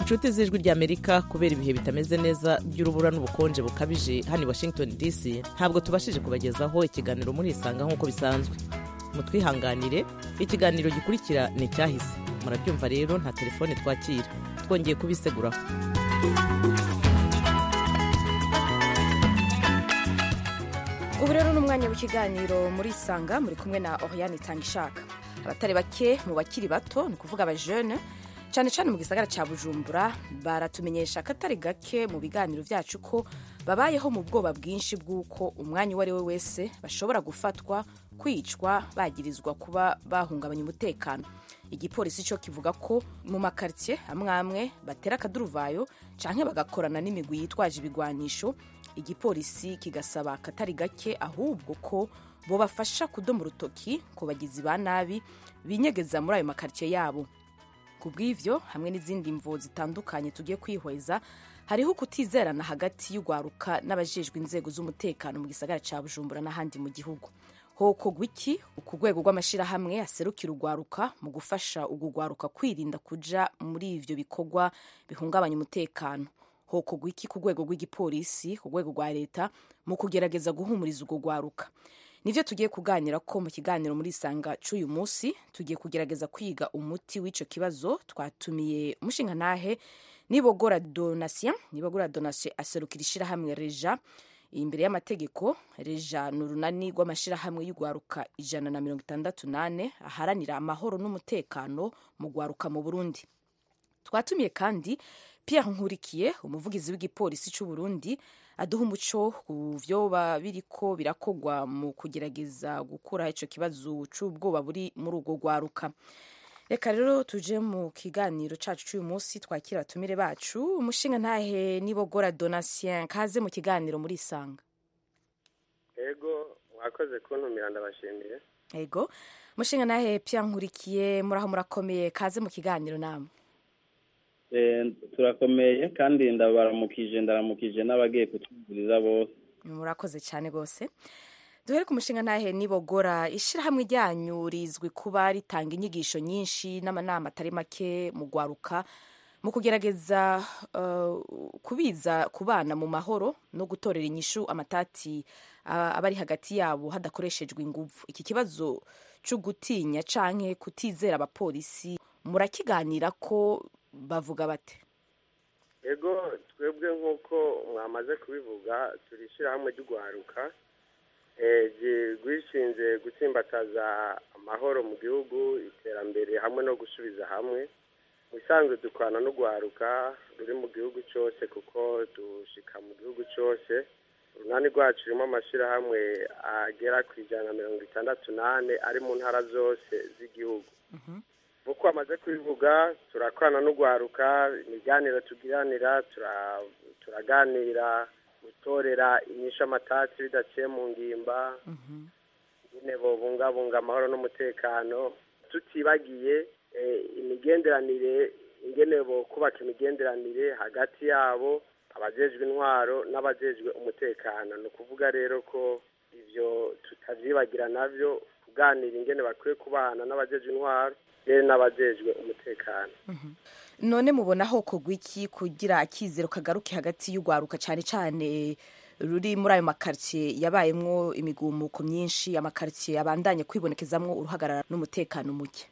inshuti z'ijwi ry'amerika kubera ibihe bitameze neza by'urubura n'ubukonje bukabije hano i washington dc ntabwo tubashije kubagezaho ikiganiro murisanga nk'uko bisanzwe mutwihanganire ikiganiro gikurikira ni icyahise murabyumva rero nta telefone twakira twongeye kubiseguraho ubu rero ni umwanya w'ikiganiro muri isanga muri kumwe na oriane itangishaka abatari bake mu bakiri bato ni ukuvuga abajene cyane cyane mu gisagara cya bujumbura baratumenyesha akatari gake mu biganiro byacu ko babayeho mu bwoba bwinshi bw'uko umwanya uwo ari we wese bashobora gufatwa kwicwa bagirizwa kuba bahungabanya umutekano igipolisi cyo kivuga ko mu makaritsiye amwe amwe batera akaduruvayo cyangwa bagakorana n'imigwi yitwaje ibigwanisho igipolisi kigasaba akatari gake ahubwo ko bo bafasha kudoma urutoki ku bagizi ba nabi binyegeza muri ayo makaritsiye yabo ku bw'ivyo hamwe n'izindi mvo zitandukanye tugiye kwihweza hariho kutizerana hagati y'urwaruka n'abajejwe inzego z'umutekano mu gisagara ca bujumbura n'ahandi mu gihugu hokorwa iki ku rwego rw'amashyirahamwe aserukira urwaruka mu gufasha urwo rwaruka kwirinda kuja muri ivyo bikorwa bihungabanya umutekano hokorwa iki ku rwego rw'igipolisi ku rwego rwa leta mu kugerageza guhumuriza urwo rwaruka nivyo tugiye kuganira ko mu kiganiro muri isanga c'uyu munsi tugiye kugerageza kwiga umuti w'ico kibazo twatumiye umushingantahe nibogora donatien nibogora donatien aserukira ishirahamwe reja imbere y'amategeko reja ni urunani rw'amashirahamwe y'urwaruka ijana na mirongo itandatu nane aharanira amahoro n'umutekano mu rwaruka mu burundi twatumiye kandi pierre nkurikiye umuvugizi w'igipolisi c'u burundi aduha umuco ku vyoba biriko birakogwa mu kugerageza gukura ico kibazo c'ubwoba buri muri urwo rwaruka reka rero tuje mu kiganiro cacu c'uyu munsi twakira abatumire bacu umushinga ntahe nibogora donatien kaze mu kiganiro muri isanga ego mwakoze kuntumira ndabashimiye ego umushinga ntahe pia nkurikiye muraho murakomeye kaze mu kiganiro namwe turakomeye kandi ndabaramukije ndaramukije n'abagiye kutwumviriza bose murakoze cyane rwose duhere ku mushinga ntahe nibogora ishyirahamwe ryanyu rizwi kuba ritanga inyigisho nyinshi n'amanama atari make mu rwaruka mu kugerageza kubiza ku bana mu mahoro no gutorera inyishu amatati aba ari hagati yabo hadakoreshejwe ingufu iki kibazo cyo gutinya canke kutizera abapolisi murakiganira ko bavuga bate ego twebwe nk'uko mwamaze kubivuga turi ishyirahamwe ry'urwaruka rwishinze gutsimbataza amahoro mu gihugu iterambere hamwe no gusubiza hamwe mu isanzwe dukorana n'urwaruka ruri mu gihugu cyose kuko dushika mu gihugu cyose urunani rwacu rurimo amashyirahamwe agera ku ijana na mirongo itandatu n'ane ari mu ntara zose z'igihugu nk'uko bamaze kubivuga turakorana n'urwaruka imiganiro tugiranira turaganira gutorera inyishu amatatsi bidaciye mu ngimba nyine bubungabunga amahoro n'umutekano tutibagiye imigenderanire ingene bo kubaka imigenderanire hagati yabo abajejwe intwaro n'abajejwe umutekano ni ukuvuga rero ko ibyo tutavyibagira navyo kuganira ingene bakwiye kubana n'abajejwe intwaro rero n'abajejwe umutekano none mubona aho kugwa iki kugira akizero kagaruke hagati y'urwaruka cyane cyane ruri muri ayo makaritsiye yabayemwo imigumuko myinshi amakaritsiye abandanye kwibonekezamwo uruhagarara n'umutekano muke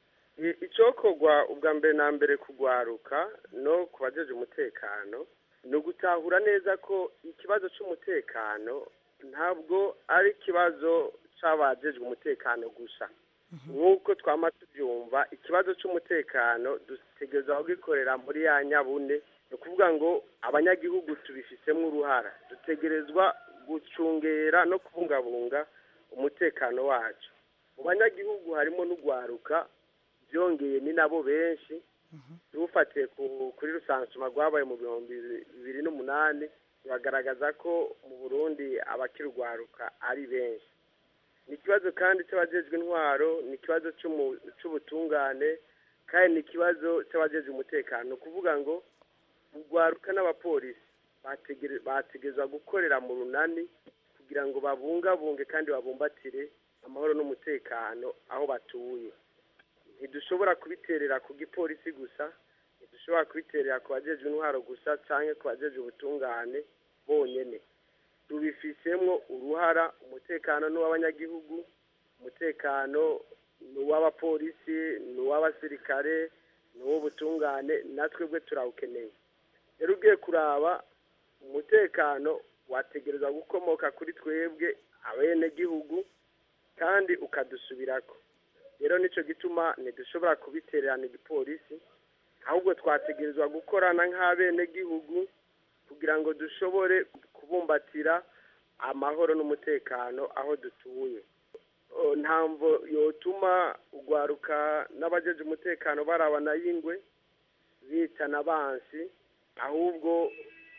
icokorwa ubwa mbere na mbere kugwaruka no ku bajeje umutekano ni ugutahura neza ko ikibazo cy'umutekano ntabwo ari ikibazo c'abajejwe umutekano gusa nk'uko twama tubyumva ikibazo cy'umutekano dutegereza kugikorera muri ya nyabune ni ukuvuga ngo abanyagihugu tubifisemo uruhara dutegerezwa gucungera no kubungabunga umutekano wacu mu banyagihugu harimo n'urwaruka byongeye ni nabo benshi dufatiye kuri rusansuma rwabaye mu bihumbi bibiri n'umunani bagaragaza ko mu burundi abakirwaruka ari benshi ni ikibazo kandi cy'abajejwe intwaro ni ikibazo cy'ubutungane kandi ni ikibazo cy'abajejwe umutekano ni ukuvuga ngo urwaruka n'abapolisi bategerezwa gukorera mu runani kugira ngo babungabunge kandi babumbatire amahoro n'umutekano aho batuye ntidushobora kubiterera ku gipolisi gusa ntidushobora kubiterera ku bajeje intwaro gusa cyangwa ku bajeje ubutungane bonyine tubifisemo uruhara umutekano ni uw'abanyagihugu umutekano ni uw'abapolisi ni uw'abasirikare ni uw'ubutungane natwe bwe turawukeneye rero ugiye kuraba umutekano wategereza gukomoka kuri twebwe abenegihugu kandi ukadusubirako rero nicyo gituma ntidushobora kubitererana igipolisi ahubwo twategerezwa gukorana nk'abenegihugu kugira ngo dushobore kubumbatira amahoro n'umutekano aho dutuye ntamvo yotuma ugwaruka n'abajeje umutekano barabana y'ingwe bitana bansi ahubwo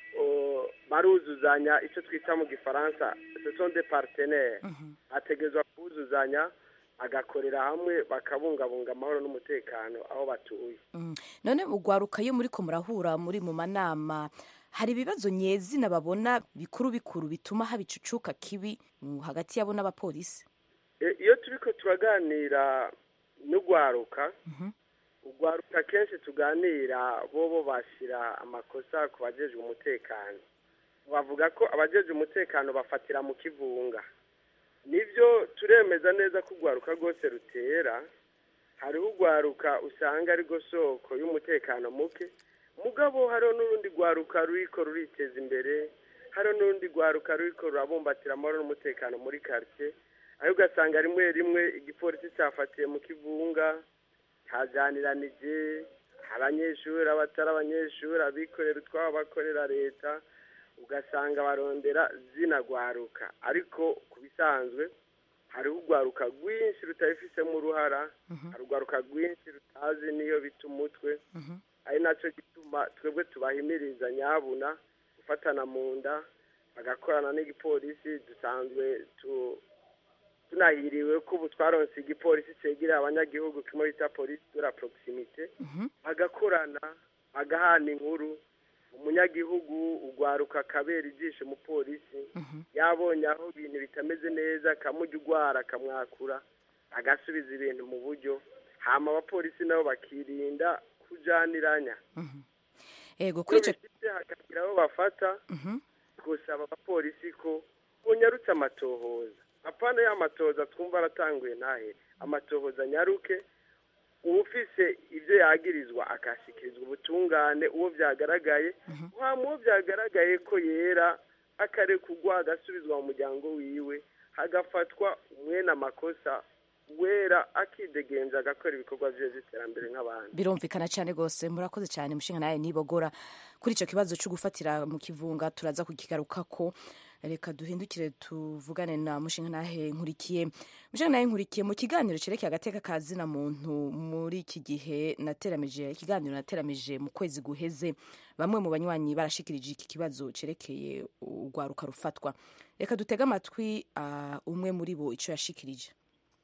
baruzuzanya icyo twita mu gifaransa de partenaire ategerezwa kuzuzanya agakorera hamwe bakabungabunga amahoro n'umutekano aho batuye none ugwaruka iyo muri ko murahura muri mu manama hari ibibazo nyezina babona bikuru bikuru bituma haba icucuka kibi hagati yabo n'abapolisi iyo turi ko turaganira n'ugwaruka ugwaruka kenshi tuganira bo bo bashyira amakosa ku bajejwe umutekano bavuga ko abajejwe umutekano bafatira mu kivunga nibyo turemeza neza ko urwaruka rwose rutera hariho urwaruka usanga ari rwo soko y'umutekano muke mugabo hariho n'urundi rwaruka ruriko ruriteza imbere hariho n'urundi rwaruka ruriko rurabumbatira amahoro n'umutekano muri karitsiye aho ugasanga rimwe rimwe igipolisi cyafatiye mu kivunga hajaniranije abanyeshuri abatari abanyeshuri abikorera utwabo bakorera leta ugasanga barondera zinagwaruka ariko ku bisanzwe hariho urwaruka rwinshi rutabifisemo uruhara hari urwaruka rwinshi rutazi niyo bita umutwe ari nacyo gituma twebwe tubahimiriza nyabuna gufatana mu nda bagakorana n'igipolisi dusanzwe tunahiriwe ko ubu twaronse igipolisi cyegereye abanyagihugu kimwe bita polisi de la proximite bagakorana bagahana inkuru umunyagihugu ugwaruka akabera ijisho umupolisi yabonye aho ibintu bitameze neza akamujya ugwara akamwakura agasubiza ibintu mu buryo hama abapolisi nabo bakirinda kujaniranya ego kuri icyo hakagira abo bafata gusaba abapolisi ko bunyarutse amatohoza apana ya matohoza twumva aratanguye ntahe amatohoza nyaruke ufise ibyo yagirizwa akashyikirizwa ubutungane uwo byagaragaye waba uwo byagaragaye ko yera akarekugwa agasubizwa mu muryango wiwe hagafatwa umwene amakosa wera akidegenza agakora ibikorwa bye by'iterambere nk'abandi birumvikana cyane rwose murakoze cyane mushinga nawe nibogora kuri icyo kibazo cyo gufatira mu kivunga turaza kukigaruka ko reka duhindukire tuvugane na mushinga nahe nkurikiye mushinga nahe nkurikiye mu kiganiro cyerekeye agateka ka zina muntu muri iki gihe nateramije ikiganiro nateramije mu kwezi guheze bamwe mu banywanyi barashikirije iki kibazo cyerekeye urwaruka rufatwa reka dutege amatwi umwe muri bo icyo yashikirije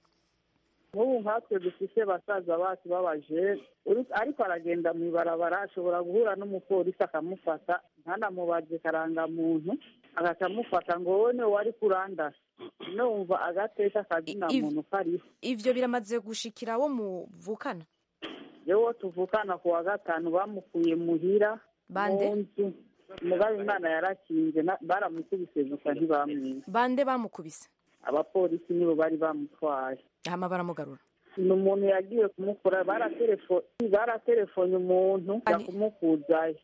nk'ubu nkatwe dufite basaza bacu b'abajene ariko aragenda mu ibarabara ashobora guhura n'umupolisi akamufata ntanamubaze karangamuntu agaca amufata ngo wowe niwe wari kurandasa numva agateka akazina muntu kariho ivyo biramaze gushikira wo muvukana yewe tuvukana ku wa gatanu bamukuye muhira Bande? mu nzu mugabe imana yarakinze na- baramukubise gusa ntibamwiza bande bamukubise abapolisi nibo bari bamutwaye hama baramugarura ni umuntu yagiye kumukura baratelefo- baratelefone umuntu Ani- yakumukuzayo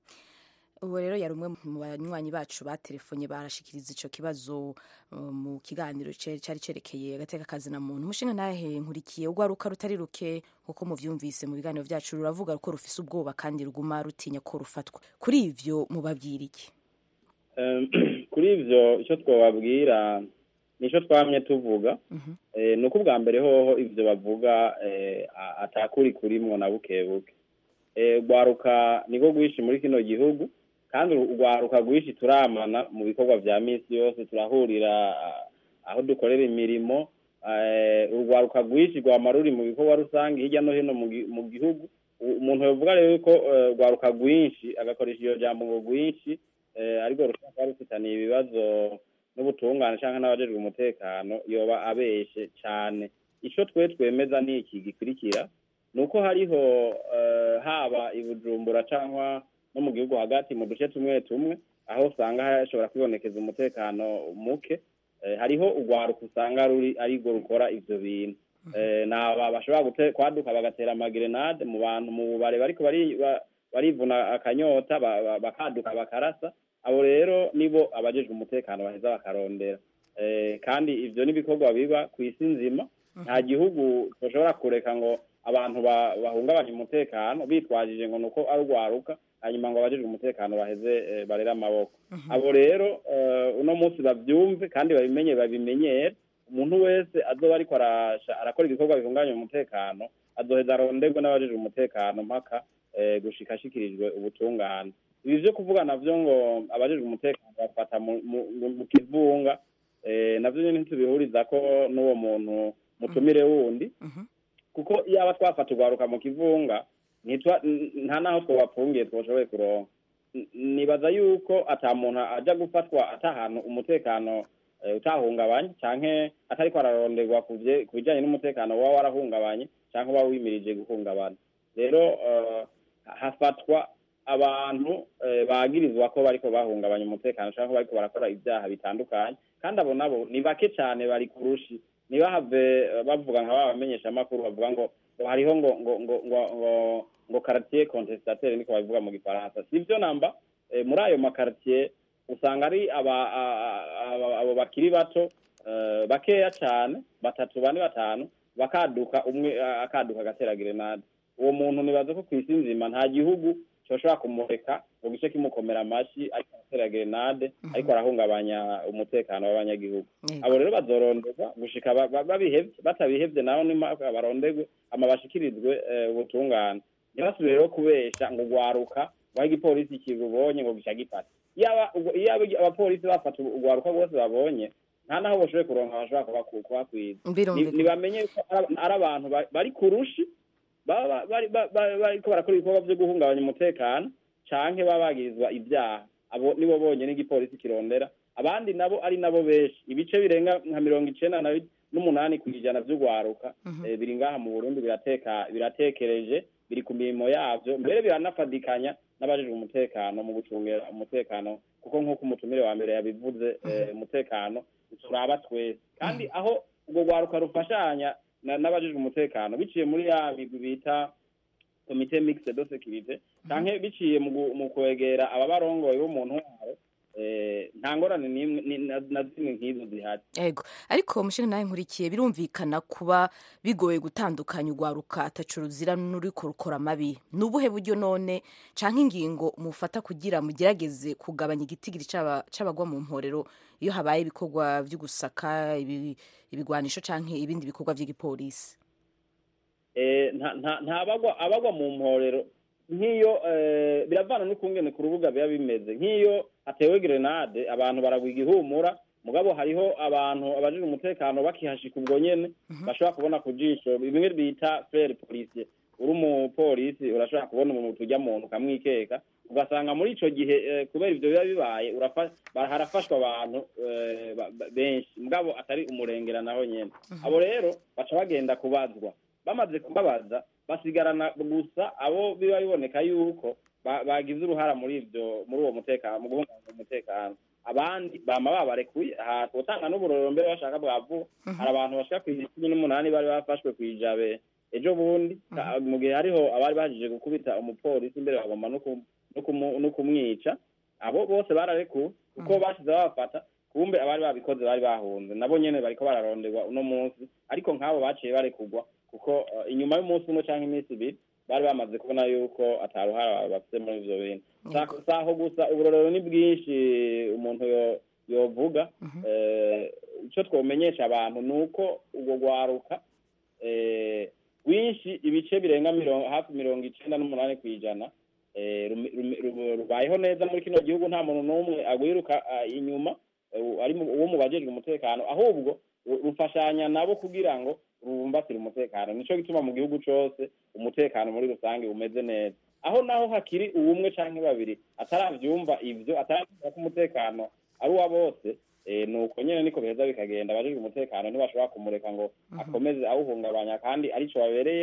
ubu rero yari umwe mu banywanyi bacu batelefonye barashikiriza ico kibazo uh, mu kiganiro ce- cari cerekeye agateka kazina muntu umushinga nahe nkurikiye urwaruka rutari ruke kuko muvyumvise mu biganiro vyacu ruravuga ko rufise ubwoba kandi ruguma rutinya ko rufatwa kuri ivyo mubabwira iki Em, kuri ivyo icyo twababwira nicyo twamye tuvuga Eh, ni uko ubwa mbere hoho ivyo bavuga eh, a- atakuri kurimwo na buke buke Eh, urwaruka niko rwinshi muri kino gihugu kandi urwaruka rwinshi turamana mu bikorwa vya misi yose turahurira ah, aho dukorera imirimo Eh, urwaruka rwinshi rwama ruri mu bikorwa rusange hirya no hino mu gi- mu gihugu U- umuntu yovuga rero ko eh, urwaruka rwinshi agakoresha iyo jambo ngo rwinshi eh, ariko rushobora kuba rufitaniye ibibazo n'ubutungane cyangwa n'abajejwe umutekano yoba abeshe cyane ico twe twemeza ni iki gikurikira ni uko hariho eh, haba i bujumbura cyangwa no mu gihugu hagati mu duce tumwe tumwe aho usanga hashobora kwibonekeza umutekano muke Eh, hariho urwaruka usanga ruri arirwo rukora ivyo bintu Eh, naba bashobora gute- kwaduka bagatera amagerenade mu bantu mu bubare bariko bari- ba- barivuna akanyota ba- ba- bakaduka bakarasa abo rero nibo abajejwe umutekano baheza bakarondera Eh, kandi ivyo n'ibikorwa biba ku isi nzima nta gihugu bashobora kureka ngo abantu ba- bahungabanya umutekano bitwajije ngo nuko ari urwaruka hanyuma ngo abajejwe umutekano baheze eh, barere amaboko abo rero eh, uno munsi bavyumve kandi babimenye babimenyere umuntu wese azoba ariko arasha arakora ibikorwa bihungabanya umutekano azoheza aronderwe n'abajejwe umutekano mpaka eh, gushika ashikirijwe ubutungane ibi vyo kuvuga navyo ngo abajejwe umutekano bafata mu- mu- mu mu kivunga eh, navyo nyene ntitubihuriza ko n'uwo muntu mutumire wundi kuko iyaba twafata urwaruka mu kivunga ntitwa- n- nta naho twabapfungiye twashoboye kuronka N- nibaza yuko ata muntu aja gufatwa ata ahantu umutekano eh, utahungabanye canke atariko araronderwa ku vye- ku bijanye n'umutekano waba warahungabanye canke uba wimirije guhungabana rero eh, hafatwa abantu eh, bagirizwa ko bariko bahungabanya umutekano canke bariko barakora ibyaha bitandukanye kandi abo nabo ni bake cane bari kurushi ntibahave eh, bavuga nka ba bamenyeshamakuru bavuga ngo ngo hariho ngo ngo ngo ngo ngo ngo quartier contestataire niko babivuga mu gifaransa sivyo namba eh, muri ayo makartier usanga ari aba a- a- aba- abo bakiri bato eh, bakeya cane batatu bane batanu bakaduka umwe a- akaduka agatera grenade uwo muntu nibaza ko kw'isi nzima nta gihugu coshobora kumureka ngo gice kimukomera amashi ariko aratera grenade ariko arahungabanya umutekano w'abanyagihugu Yego. abo rero bazoronderwa gushika ba- ba- babihevye batabihevye nabo nimaka baronderwe ama bashikirizwe eh, ubutungane ntibasubire rero kubesha ngo ugwaruka waho igipolisi kirubonye ngo gica gifata iyaba ubwo- iyaba abapolisi bafata ugwaruka rwose babonye nta naho boshoboye kuronka bashobora kubaku- kubakwiza Ni- birumvikana ntibamenye ko ari- ari abantu ba- bari ku rushi baba ba- bari- ba- ba- bariko barakora ibikorwa vyo guhungabanya umutekano canke baba bagirizwa ibyaha abo nibo bonyene igipolisi kirondera abandi nabo ari nabo benshi ibice birenga nka mirongo icenda na bi- n'umunani ku ijana vy'ugwaruka eh, biri ngaha mu burundi birateka biratekereje biri ku mirimo yavyo mbere biranafadikanya n'abajejwe umutekano mu gucungera umutekano kuko nk'uko umutumire wa mbere yabivuze eh, umutekano turaba twese kandi aho ubwo rwaruka rufashanya na- n'abajejwe umutekano biciye muri ya migwi bita komite mixed de securite canke biciye mu gu- mu kwegera ababarongoye bo mu ntwaro eh, nta ngorane n'imwe ni- na na zimwe nk'izo zihari yego ariko mushinga nawe nkurikiye birumvikana kuba bigoye gutandukanya urwaruka atacu ruzira n'uriko rukora amabi ni ubuhe buryo none canke ingingo mufata kugira mugerageze kugabanya igitigiri c'aba- c'abagwa mu mporero iyo habaye ibikorwa vyo gusaka ibi- ibigwanisho canke ibindi bikorwa vy'igipolisi eh, nta- nta- nta bagwa abagwa mu mporero nk'iyo eh, biravana n'ukungene ku rubuga biba bimeze nk'iyo hatewe grenade abantu baragwa igihumura mugabo hariho abantu abajejwe umutekano bakihashika ubwo nyene bashobora kubona ku jisho bimwe bita frere policier uri umupolisi urashobora kubona umuntu tujya muntu ukamwikeka ugasanga muri ico gihe eh, kubera ivyo biba bibaye urafa- ba- harafashwa abantu eh, ba- ba- benshi mugabo atari umurengera naho nyene abo rero baca bagenda kubazwa bamaze kubabaza basigarana gusa abo biba biboneka yuko ba- bagize uruhara muri ivyo muri uwo mutekano mu guhungabanya umutekano abandi bama babarekuye aha twotanga n'uburorero mbere bashaka bwavuga hari abantu bashika ku cumi n'umunani bari bafashwe kw'ijabe ejo bundi ka- mu gihe hariho abari bahejije gukubita umupolisi imbere bagomba no ku- no kumu- no kumwica abo bose bararekuwe kuko bashize babafata kumbe abari babikoze bari bahunze nabo nyene bariko bararonderwa uno munsi ariko nk'abo baciye barekurwa kuko eh, inyuma y'umunsi umwe canke iminsi ibiri bari bamaze kubona yuko ataruhara bafite muri ivyo bintu Yego. Sa- saho gusa uburorero ni bwinshi umuntu yo- yovuga Eh, ico twomenyesha abantu ni uko urwo rwaruka eh, rwinshi ibice birenga mirongo hafi mirongo icenda n'umunani kw'ijana eh, rumi- rumi- ru- rubayeho neza muri kino gihugu nta muntu n'umwe agwiruka ah, inyuma eh, ari mu- uwo mu bajejwe umutekano ahubwo ru- rufashanya nabo kugira ngo rubumbatire umutekano nico gituma mu gihugu cose umutekano muri rusange umeze neza aho naho hakiri uwumwe canke babiri ataravyumva ivyo ataravyumva ko umutekano ari uwa bose eh, nuko nyene niko biheza bikagenda abajejwe umutekano ntibashobora kumureka ngo akomeze awuhungabanya kandi arico babereye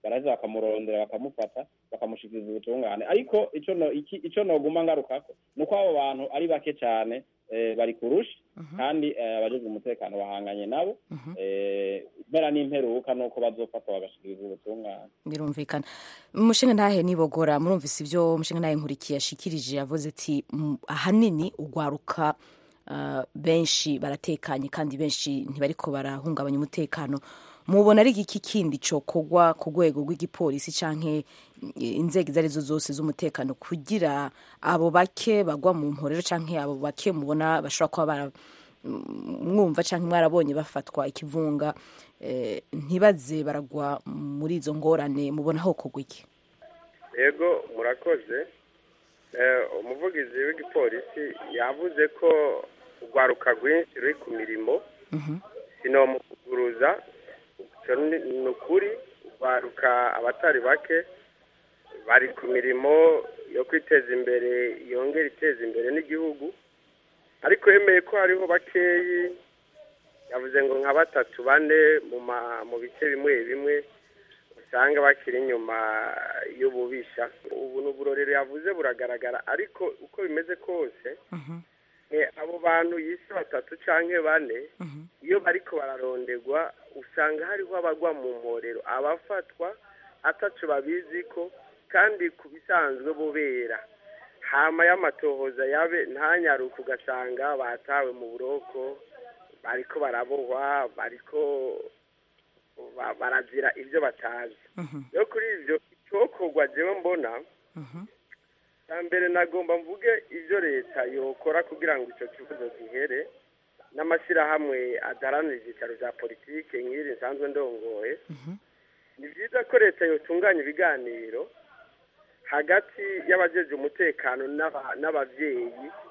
baraheza bakamurondera bakamufata bakamushikiriza ubutungane ariko ico no iki ico noguma ngarukako nuko abo bantu ari bake cane eh, bari kurusha kandi eh, abajejwe umutekano bahanganye nabo eh, impera n'imperuka nuko bazofatwa bagashikiriza ubutungane birumvikana umushinga ntahe nibogora murumvise ibyo umushinga ntahe nkurikiye yashikirije yavuze ati "Mm, ahanini ugwaruka ah, benshi baratekanye kandi benshi ntibariko barahungabanya umutekano mubona ari iki kindi cokogwa ku rwego rw'igipolisi canke inzego izo arizo zose z'umutekano kugira abo bake bagwa mu mporero canke abo bake mubona bashobora kuba bara mwumva cyangwa mwarabonye bafatwa ikivunga eh, ntibaze baragwa muri izo ngorane mubona aho kugwa iki yego murakoze Eh, umuvugizi w'igipolisi yavuze ko urwaruka rwinshi ruri ku mirimo sinomuvuguruza icyo ni ni ukuri urwaruka abatari bake bari ku mirimo yo kwiteza imbere yongera iteza imbere n'igihugu ariko yemeye ko hariho bakeyi yavuze ngo nka batatu bane mu ma- mu bice bimwe bimwe usanga bakiri inyuma y'ububisha ubu ni uburorero yavuze buragaragara ariko uko bimeze kose eh, abo bantu yise batatu canke bane iyo bariko bararondegwa usanga hariho abagwa mu mporero abafatwa ataco babizi ko kandi ku bisanzwe bubera hama y'amatohoza yabe ntanyaruka ugasanga batawe mu buroko bariko barabohwa bariko ba- barazira ibyo batazi yo kuri ibyo icyokorwa jewe mbona bwa mbere nagomba mvuge ibyo leta yokora kugira ngo icyo kibazo gihere n'amashyirahamwe adaharanira ibyicaro bya politike nk'iri nsanzwe ndongoye ni byiza ko leta yotunganya ibiganiro hagati y'abajeje umutekano n'aba- n'ababyeyi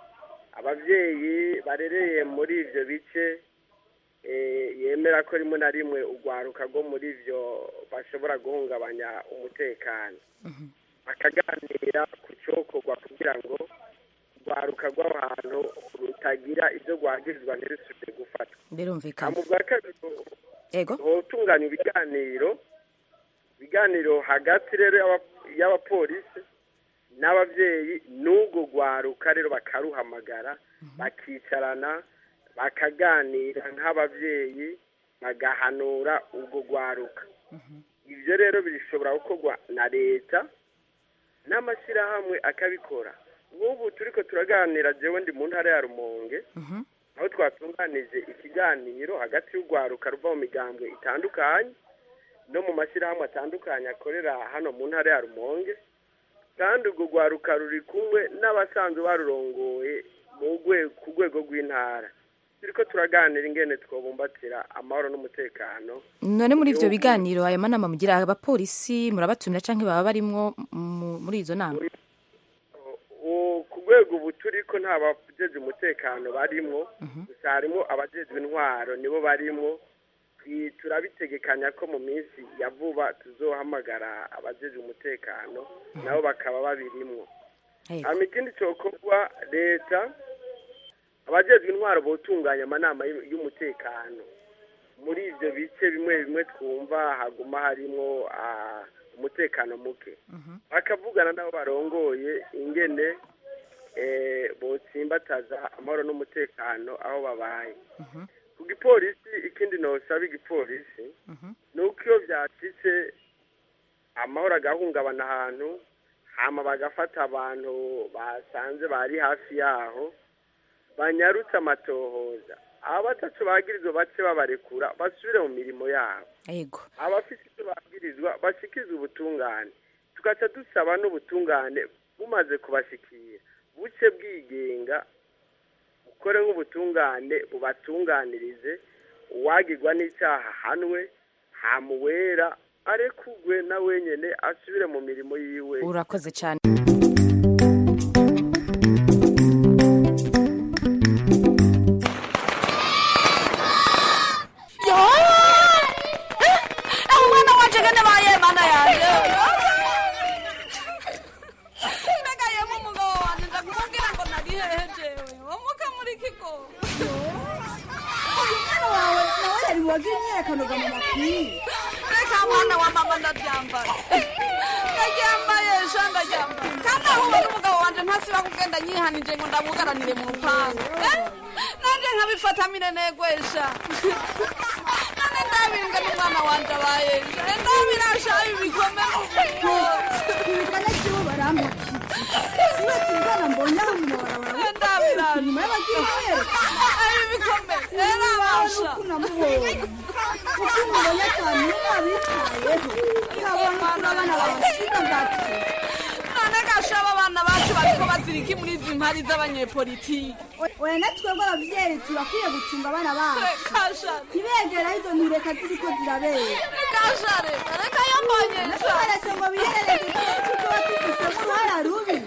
ababyeyi barereye muri ibyo bice eh, yemera ko rimwe na rimwe urwaruka rwo muri ibyo bashobora guhungabanya umutekano bakaganira ku cyokorwa kugira ngo urwaruka rw'abantu rutagira ibyo rwagirizwa ntirusubire gufatwa birumvikana mu bwa kabiri yego hotunganya ibiganiro ibiganiro hagati rero y'aba- y'abapolisi n'ababyeyi n'ubwo rwaruka rero bakaruhamagara bakicarana bakaganira nk'ababyeyi bagahanura ubwo rwaruka ibyo rero bishobora gukorwa na leta n'amashyirahamwe akabikora nk'ubu turi ko turaganira jewe ndi mu ntara ya rumonge aho twatunganije ikiganiro hagati y'urwaruka ruva mu migambwe itandukanye no mu mashyirahamwe atandukanye akorera hano mu ntara ya rumonge kandi urwo rwaruka ruri kumwe n'abasanzwe barurongoye mu rwe- ku rwego rw'intara turi ko turaganira ingene twabumbatira amahoro n'umutekano none muri ibyo Igihugu- biganiro aya manama mugira abapolisi murabatumira cyangwa baba barimwo mu- muri izo nama U- ku rwego ubu turi ko nta bajeje umutekano barimwo gusa harimo abajejwe intwaro nibo barimwo Twi- turabitegekanya ko mu minsi ya vuba tuzohamagara abajejwe umutekano nabo bakaba babirimwo Yego. hama ikindi cokorwa leta abajejwe intwaro botunganya amanama y'u- y'umutekano muri ivyo bice bimwe bimwe twumva haguma harimwo ah, umutekano muke bakavugana n'abo barongoye ingene eh, botsimbataza amahoro n'umutekano aho babaye ku gipolisi ikindi nosaba igipolisi ni uko iyo byacitse amahoro agahungabana ahantu hama bagafata abantu basanze bari hafi yaho banyarutse amatohoza abatatu bagirizwa bace babarekura basubire mu mirimo yabo yego abafite icyo babwirizwa bashyikize ubutungane tugaca dusaba n'ubutungane bumaze kubashyikira buce bwigenga bukore nk'ubutungane bubatunganirize uwagirwa n'icyaha hanwe hamuwera arekugwe na wenyine asubire mu mirimo yiwe urakoze cyane yo Eh, umwana wanje ngene baye mana yanje mbega yemu umugabo wanje ndakubwira ngo nari hehe jewe womuka muri kigo uyu mwana wawe nawe yari wagira imyaka noga mu mapingu reka mwana wa mama ndaryambaye ndaryambaye sha ndaryambaye kandi aho ubona umugabo wanje ntasiba kugenda nyihanije ngo ndamugaranire mu rupangu Eh, nanje nkabifatamire negwesha none ndabimbwe n'umwana wanje abayesha ndabirasha ibikome ibikane by'ubu barampakije uretse indwara mbonye aho mu mabarabara ndabirasha nyuma y'abagiye ari ibikome era basha uko namubonye uko umubonye cyane niba abitayeho nkabona ukuntu abana babasiga bwatsi none gashaba abana bacu bariko baziriki muri izi mpari z'abanyepolitiki oya na twebwe ababyeyi turakwiye gucunga abana bacu kashare ntibegera izo ntureka ziriko zirabera kashare reka yambonyesha natubaretse ngo biherereze tuba tufisemo uruhara rubi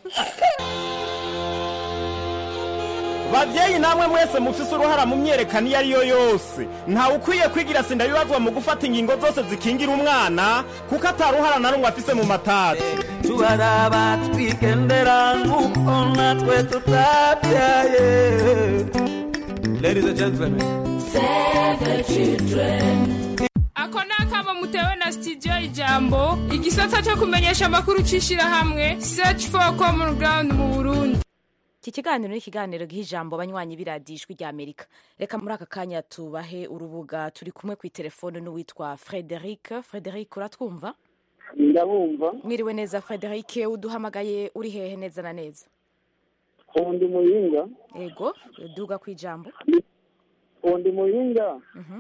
babyeyi namwe mwese mufise uruhara mu myerekano iyo ari yo yose ntawe ukwiye kwigira sinda bibazwa mu gufata ingingo zose zikingira umwana kuko ataruhara na rumwe afise mu matati tubaraba twigendera nk'uko natwe tutabyaye ladies and gentlemen ako ni akamo mutewe na studio ijambo igisata cyo kumenyesha amakuru cy'ishyirahamwe search for common ground mu burundi iki kiganiro ni ikiganiro giha ijambo abanywanyi b'iradijwi rya amerika reka muri aka kanya tubahe urubuga turi kumwe ku itelefone n'uwitwa frederic frederic uratwumva ndabumva mwiriwe neza frederic uduhamagaye uri hehe neza na neza undi muhinga ego duga ku ijambo undi muhinga Mhm,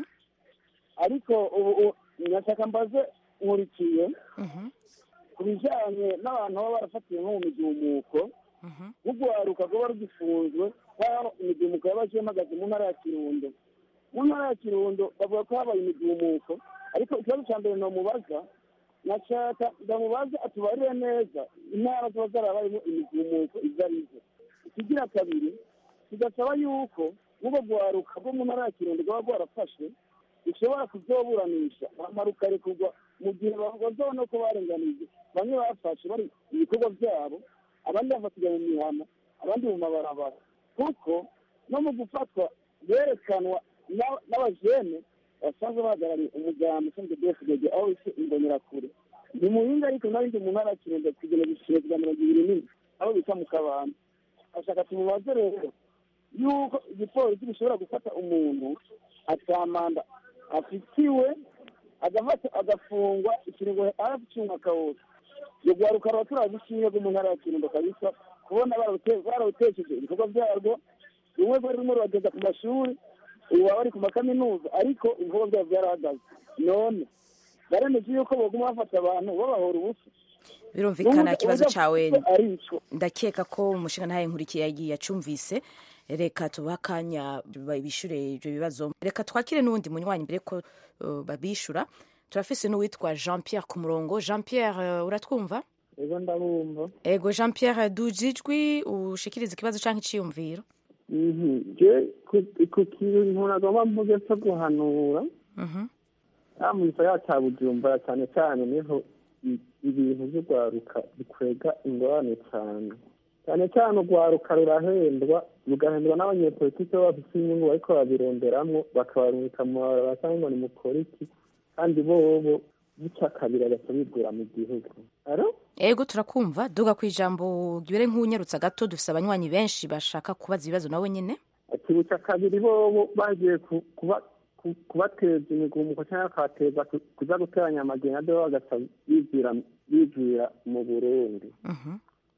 ariko ubu ubu nyashaka mbaze nkurikiye mhm, ku bijyanye n'abantu baba barafatiwe nko mu migumuko mhm. rugwaruka rwaba rugifunzwe nk'aho imigumuko yaba ihagaze mu ntara ya kirundo mu ntara ya kirundo bavuga ko habaye imigumuko ariko ikibazo cya mbere nomubaza nashaka ndamubaza atubarire neza intara ziba zarabayemo imigumuko izo ari zo ikigira kabiri kigasaba yuko n'ubwo rwaruka rwo mu ntara ya kirundo rwaba rwarafashwe rushobora kuzoburanisha bamara ukarekurwa mu gihe bazabona ko barenganije bamwe bafashe bari mu bikorwa byabo abandi bafatirwa mu mihana abandi mu mabarabara kuko no mu gufatwa berekanwa n'a- n'abajene basanzwe bahagarariye umugambi ushinzwe dfdg aho isi imbonerakure ni muhinga ariko narindi mu ntara ya kirundo kugena igiciro cya mirongo ibiri n'ine aho bita mu kabanda ashaka tumubaze rero yuko igipolisi gishobora gufata umuntu atamanda afitiwe agafata agafungwa ikiringo hafi cy'umwaka wose iyo rwaruka ruba turazi ishinge rwo mu ntara ya kirundo kabisa kubona bararute- barawutesheje ibikorwa byarwo rumwe rwari rumwe rurageza ku mashuri ubu baba bari ku makaminuza ariko ibikorwa byabo byarahagaze none baremeje yuko baguma bafata abantu babahora ubusa birumvikana ikibazo cyawe ari ico ndakeka ko umushinga ntaye nkurikiye yagiye acumvise reka tubahe akanya bishyure ibyo bibazo reka twakire n'uwundi munywanyi mbere ko uh, babishyura turafise n'uwitwa jean pierre ku murongo jean pierre uh, uratwumva ego ndabumva ego jean pierre dujijwi ushikiriza ikibazo cyangwa iciyumviro Mhm. je ku- ku kintu nagomba mvuge cyo guhanura Mhm. ya mu gisagara cya bujumbura cyane cyane niho i- ibintu by'urwaruka bikwega ingorane cyane cyane cyane urwaruka rurahendwa rugahendwa n'abanyepolitiki baba bafite inyungu bariko babironderamwo bakabarungika mu mabarabara cyangwa ngo nimukore iki kandi bobo buca kabiri agaca bigura mu gihugu aro ego turakumva duga ku ijambo gibere nk'unyarutsa gato dufise abanywanyi benshi bashaka kubaza ibibazo nawe nyine akibuca kabiri bobo bagiye ku- kuba ku- kubateza imigumuko cyangwa bakabateza ku- kuza guteranya amagena do bagaca bivira bivira mu burundi Mhm.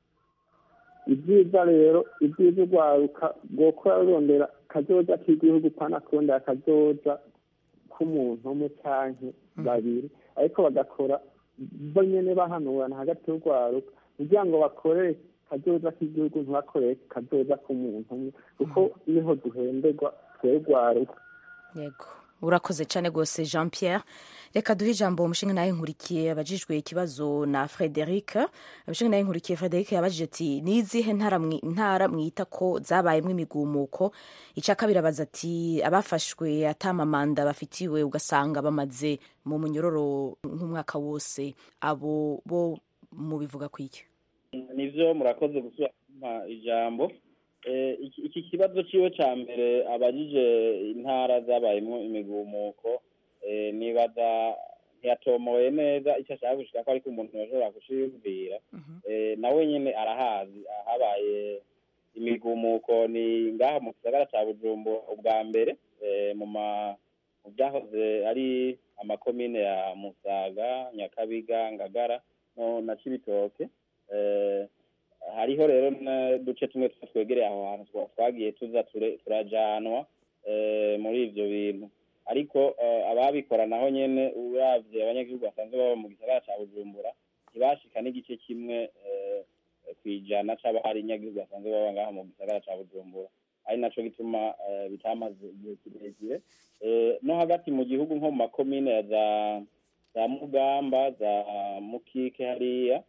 ibyiza rero ibyiza urwaruka rwokora rurondera kazoza k'igihugu pana kurondera akazoza k'umuntu umwe canke babiri ariko bagakora bo nyene bahanurana hagati y'urwaruka kugira ngo bakorere kazoza k'igihugu ntibakorere kazoza k'umuntu umwe kuko niho duhemberwa twebwe urwaruka yego urakoze cyane rwose jean pierre reka duhe ijambo umushinga nawe nkurikiye abajijwe ikibazo na frederic abashinga nawe nkurikiye frederic yabajije ati ni izihe ntara mwi- ntara mwita ko zabayemo imigumuko icya kabiri abaza ati abafashwe atamamanda bafitiwe ugasanga bamaze mu munyororo nk'umwaka wose abo bo mubivuga ku iki nivyo murakoze gusubira kumpa ijambo Eh, iki iki kibazo ciwe ca mbere abajije intara zabayemwo imigumuko eh, nibaza ntiyatomoye neza icyo ashaka gushika ko ariko umuntu yashobora kushiyumvira Eh, nawe nyine arahazi habaye imigumuko ni ngaha mu gisagara ca bujumbura ubwa mbere eh, mu ma mu byahoze ari amakomine ya musaga nyakabiga ngagara no na cibitoke eh, hariho rero n'uduce tumwe tuba twegereye aho hantu twa- twagiye tuza ture- turajanwa eh, muri ivyo bintu ariko eh, ababikora naho nyene uravye abanyagihugu basanzwe baba mu gisagara ca bujumbura ntibashika n'igice kimwe eh, kwijana c'abari inyagihugu basanzwe baba ngaha mu gisagara ca bujumbura ari naco gituma eh, bitamaze igihe kirekire Eh, no hagati mu gihugu nko mu makomine ya za za mugamba za mukike hariya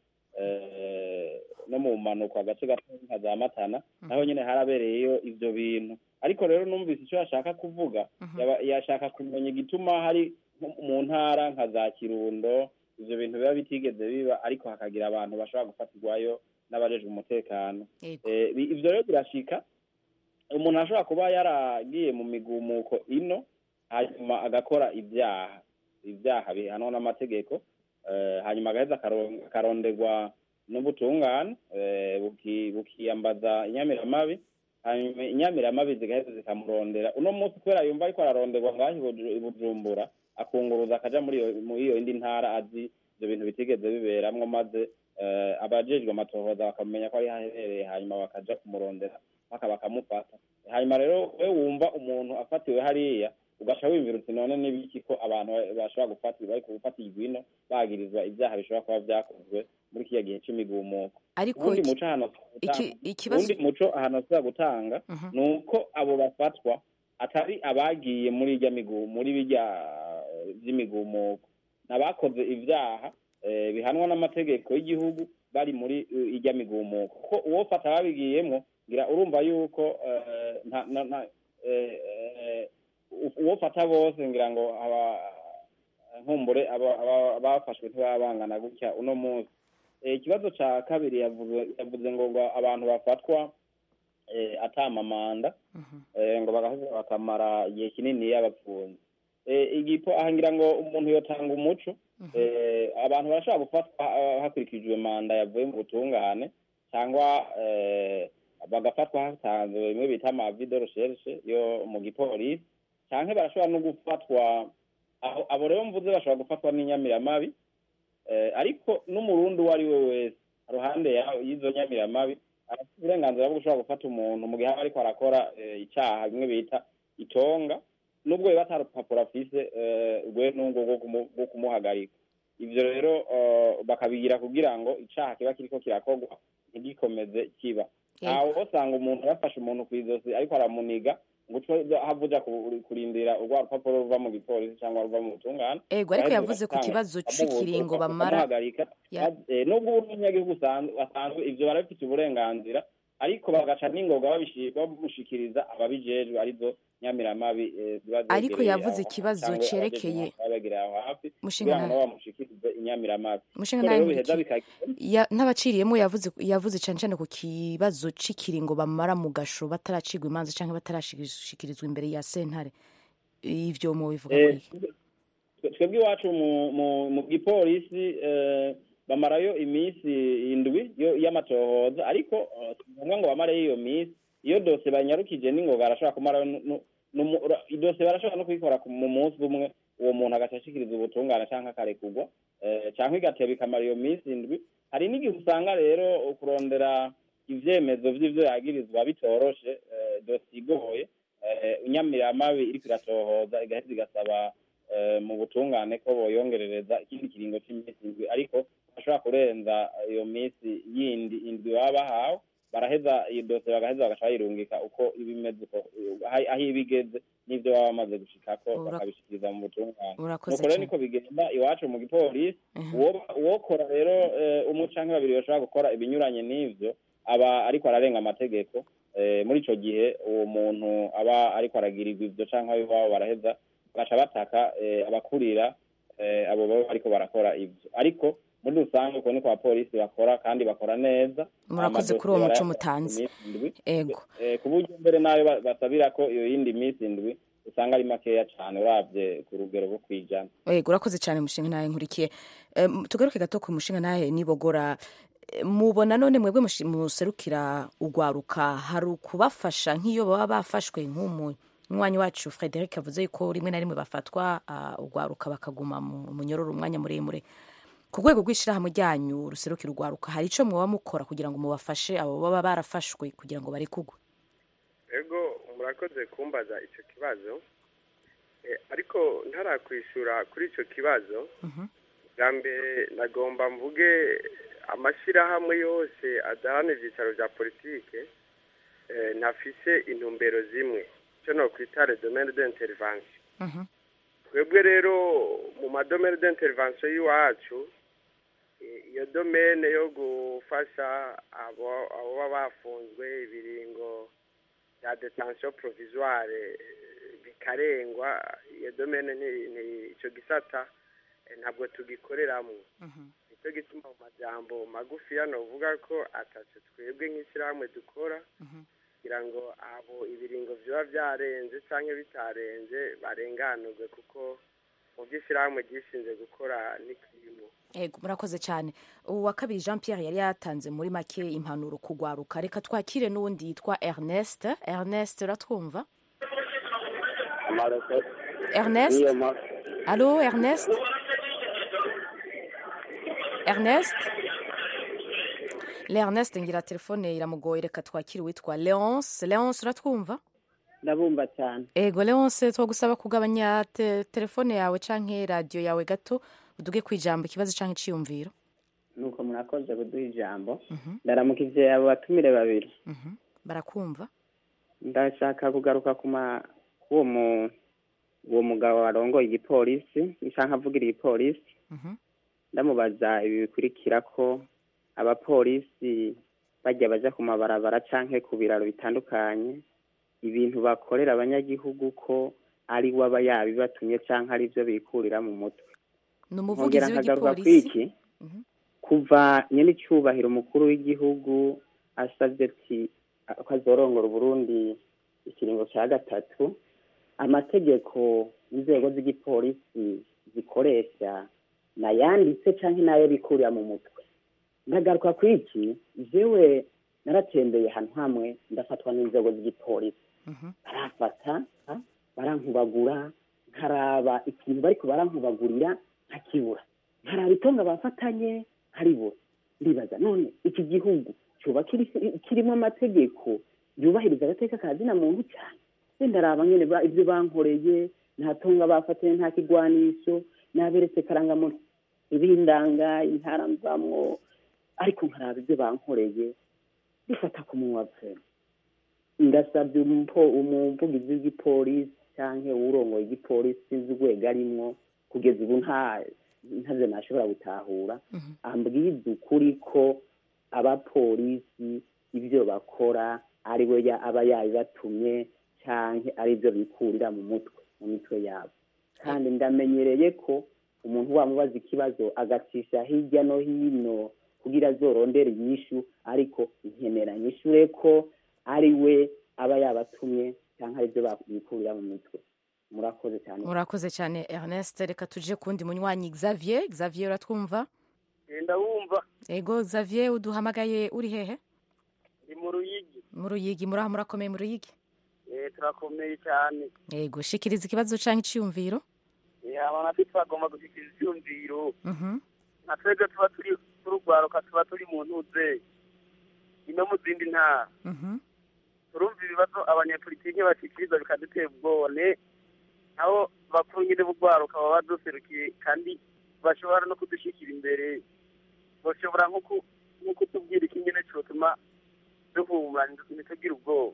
eh, no mu manuko agace gato nka za matana naho nyine harabereyeyo ivyo bintu ariko rero numvise icyo yashaka kuvuga yaba- yashaka kumenya igituma hari nko mu ntara nka za kirundo ivyo bintu biba bitigeze biba ariko hakagira abantu bashobora gufatirwayo n'abajejwe umutekano Eh, bi- ivyo rero birashika umuntu ashobora kuba yaragiye mu migumuko ino hanyuma agakora ibyaha ibyaha bihanwa n'amategeko eh, hanyuma agaheza akaro- akaronderwa n'ubutungane eh, buki- bukiyambaza inyamiramabi hanyuma inyamiramabi zigaheza zikamurondera uno munsi kubera yumva ariko araronderwa ngaho i Buju- i bujumbura akunguruza akaja muri iyo muri iyo yindi ntara azi ivyo bintu bitigeze biberamwo maze eh, abajejwe amatohoza bakamenya ko ari haherereye hanyuma bakaja kumurondera mpaka bakamufata hanyuma rero we wumva umuntu afatiwe hariya ugaca wiyumvira uti none n'ibiki ko abantu bashobora gufatirwa ariko gufatirwa ino bagirizwa ibyaha bishobora kuba vyakozwe muri kiriya gihe c'imigumuko Ariko ubundi iki- muco ahantu iki- ikibazo- ubundi muco ahantu ashobora gutanga ni uko abo bafatwa atari abagiye muri irya migu muri birya eh, vy'imigumuko n'abakoze ivyaha eh, bihanwa n'amategeko y'igihugu bari muri eh, irya migumuko kuko uwofata ababigiyemwo ngira urumva yuko eh, nta na- na- eh, eh, uwofata bose ngira ngo aba nkumbure aba- aba- abafashwe ntibaba bangana gutya uno munsi Eh, ikibazo ca kabiri yavuze yavuze ngo ngo abantu bafatwa eh, atamamanda eh, ngo bagaheza bakamara igihe kinini yabapfunze eh, igipo aha ngira ngo umuntu yotanga umuco eh, abantu barashobora gufatwa ah, hakurikijwe manda yavuye mu butungane cyangwa eh, bagafatwa hatanzwe bimwe bita amavi de recherche yo mu gipolisi canke barashobora no gufatwa aho abo rero mvuze bashobora gufatwa n'inyamiramabi eh, ariko n'umurundi uwo ari we wese ruhande yaho y'izo nyamiramabi arafite uburenganzira bwo gushobora gufata umuntu mu gihe aba ariko arakora eh, icaha bimwe bita itonga nubwo biba atari urupapuro afise eh, rwe n'ubwo rwo kumu- rwo kumuhagarika ivyo rero eh, bakabigira kugira ngo icaha kiba kiriko kirakorwa ntigikomeze kiba ntawe usanga umuntu yafashe umuntu ku izosi ariko aramuniga ngo uce hava uja ku- kurindira urwa rupapuro ruva mu gipolisi cyangwa ruva mu butungane Ego, ariko Baheze yavuze ku bagatanga- kibazo bamubuza, c'ikiringo bamara. bakamuhagarika Ya. Eh, nubwo umunyagihugu usanzwe basanzwe ivyo barabifite uburenganzira ariko bagaca n'ingoga babishi- bamushikiriza ababijejwe arizo nyamiramabi eh, ziba Ariko zegereye yavuze aho ikibazo cyangwa cerekeye- abajejwe baba begereye aho hafi Mushinga kugira ngo nta- nabo bamushikirize inyamiramabi Mushinga Ko ntahe rero muri biheza iki- bikagira Ya- n'abaciriyemo yavuze yavuze cane cane ku kibazo c'ikiringo bamara mu gasho bataracirwa imanza canke batarashikirizwa imbere ya sentare ivyo mu bivuga Eh, kwiki twe- twebwe iwacu mu- mu- mu gipolisi eh, bamarayo iminsi indwi yo- y'amatohoza ariko eh, si ngombwa ngo bamareyo iyo minsi iyo dose banyarukije n'ingoga arashobora kumarayo nu- nu- numu- ura- idose barashobora no kuyikora ku- mu munsi umwe uwo muntu agaca ashikiriza ubutungane canke akarekurwa eh, canke igateba ikamara iyo minsi indwi hari n'igihe usanga rero kurondera ivyemezo vy'ivyo yagirizwa bitoroshe eh, dosiye igoye eh, inyamiramabi iriko iratohoza igaheza igasaba eh, mu butungane ko boyongerereza ikindi kiringo cy'iminsi indwi ariko bashobora kurenza iyo minsi yindi indwi baba bahawe baraheza iyo dose bagaheza bagaca bayirungika uko iba imeze uko aho aho iba igeze n'ivyo baba bamaze gushikako Ura- bakabishikiriza mu butungane Urakoze nuko rero cane. niko bigenda iwacu mu gipolisi uwo- uwokora rero eh, umwe canke babiri bashobora gukora ibinyuranye n'ivyo aba ariko ararenga amategeko eh, muri ico gihe uwo muntu aba ariko aragirirwa ivyo canke abo iwabo baraheza bagaca bataka eh, abakurira eh, abo baba bariko barakora ivyo ariko muri rusange uko niko abapolisi bakora kandi bakora neza Murakoze kuri uwo muco mutanze. Ego. Eh, ku buryo mbere nayo ba- basabira ko iyo yindi minsi indwi usanga ari makeya cyane urabye ku rugero rwo kwijana yego urakoze cyane mushinga nawe nkurikiye Em, tugaruke gato ku mushinga nawe nibogora Eh, mubona none mwebwe mushi- muserukira ugwaruka hari ukubafasha nk'iyo baba bafashwe nk'umu umwanya wacu frederic avuze yuko rimwe na rimwe bafatwa ah, ugwaruka bakaguma mu munyororo umwanya muremure ku rwego rw'ishyirahamwe ryanyu ruserukira ugwaruka hari icyo mwaba mukora kugira ngo mubafashe abo baba barafashwe kugira ngo barekugwe ego murakoze kumbaza icyo kibazo Eh, ariko ntarakwishura kuri icyo kibazo bwa mbere nagomba mvuge amashyirahamwe yose adahana ibyicaro bya politike eh, ntafise intumbero zimwe icyo nokwita le domaine d'intervention twebwe rero mu madomene d'intervention y'iwacu eh, iyo domene yo gufasha abo abo baba bafunzwe ibiringo bya detention provisoire eh, bikarengwa iyo domene nti- nti- ico gisata eh, ntabwo tugikoreramo nicyo gituma mu majambo magufi hano uvuga ko ataco twebwe nk'ishyirahamwe dukora kugira ngo abo ibiringo biba byarenze cyangwa bitarenze barenganurwe kuko mu by'ishyirahamwe ryishinze gukora n'ikirimo Ego murakoze cyane uwa kabiri jean pierre yari yatanze muri make impanuro kugwaruka reka twakire n'uwundi yitwa ernest ernest uratwumva ernest alo ernest ernest le ernest ngira telefone iramugoye reka twakire uwitwa leonce leonce uratwumva ndabumva cyane ego leonce twagusaba kugabanya te- telefone yawe canke radiyo yawe gato uduge ku ijambo ikibazo canke iciyumviro nuko murakoze kuduha ijambo ndaramukije abo batumire babiri barakumva ndashaka kugaruka ku ma k'uwo mu uwo mugabo warongoye igipolisi nshaka avugira igipolisi ndamubaza ibi bikurikira ko abapolisi bajya baja ku mabarabara canke ku biraro bitandukanye ibintu bakorera abanyagihugu ko ari we aba yabibatumye canke ari byo bikurira mu mutwe ni nkongera umuvugizi nkagaruka w'igipolisi kwiki kuva nyene icyubahiro umukuru w'igihugu asabye ati ko azorongora uburundi ikiringo cya gatatu amategeko inzego z'igipolisi zikoresha nayanditse canke nayo bikurira mu mutwe ndagaruka kwiki jewe naratembeye ahantu hamwe ndafatwa n'inzego z'igipolisi barafata ha, barankubagura nkaraba ikintu bariko barankubagurira nkakibura nkaraba itonga bafatanye nkaribura ndibaza none iki gihugu coba kiri- kirimo amategeko yubahiriza agateka ka zina muntu cyane se ndaraba nyene ba- ivyo bankoreye nta tonga bafatanye nta kigwanisho naberetse karangamuntu ibindanga intara mvamwo ariko nkaraba ibyo bankoreye bifata ku munwa pe ndasabye umupo- umuvugizi w'igipolisi canke uwurongoye igipolisi sinzi urwego arimwo kugeza ubu nta ntavyo nashobora gutahura ambwiza ukuri ko abapolisi ibyo bakora ari we ya- aba yabibatumye canke ari byo bikurira mu mutwe mu mitwe yabo kandi ndamenyereye ko umuntu wamubaza ikibazo agacisha hirya no hino kugira azorondere inyishu ariko nkenera nyishure ko ari we aba yabatumye cyangwa ari byo bikurira mu mitwe murakoze cyane murakoze cyane ernest reka tuje kundi munywanyi xavier xavier uratwumva ndabumva ego xavier uduhamagaye uri hehe ndi mu ruyigi mu ruyigi muraho murakomeye mu ruyigi Eh, turakomeye cyane ego shikiriza ikibazo canke iciyumviro Eh, abantu natwe twagomba gushyikiriza ibyumviro Mhm. nka twebwe tuba turi turugwaruka tuba turi mu ntuze ino mu zindi ntara Mhm. turumva ibibazo abanyapolitike bashyikiriza bikadutera ubwone aho bakuru nyine b'urwaruka baba baduserukiye kandi bashobora no kudushyikira imbere bashobora nko ku- nko kutubwira ikinyene cyotuma duhumura ntitugire ubwoba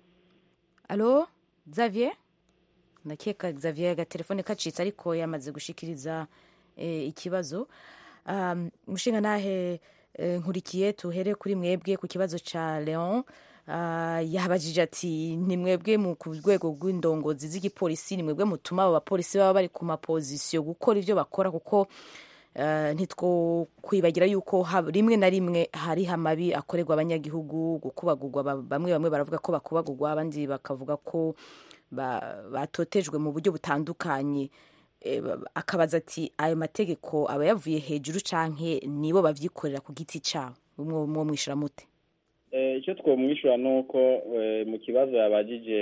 alo xavier ndakeka xavier agatelefone kacitse ariko yamaze gushikiriza eh, ikibazo um, mushinga nahe eh, nkurikiye tuhere kuri mwebwe ku kibazo ca leon uh, yabajije ati ni mwebwe mu ku rwego rw'indongozi z'igipolisi ni mwebwe mutuma abo bapolisi baba bari ku mapozisiyo gukora ivyo bakora kuko Uh, ntitwo kwibagira yuko hab- rimwe na rimwe hariho amabi akorerwa abanyagihugu gukubagurwa ba- bamwe bamwe baravuga ko bakubagurwa abandi bakavuga ko ba- batotejwe mu buryo butandukanye Eh, ba- akabaza ati ayo mategeko aba yavuye hejuru canke nibo bavyikorera ku giti cabo mwo mwo mwishura mute Eh, icyo twomwishyura ni uko eh, mu kibazo yabajije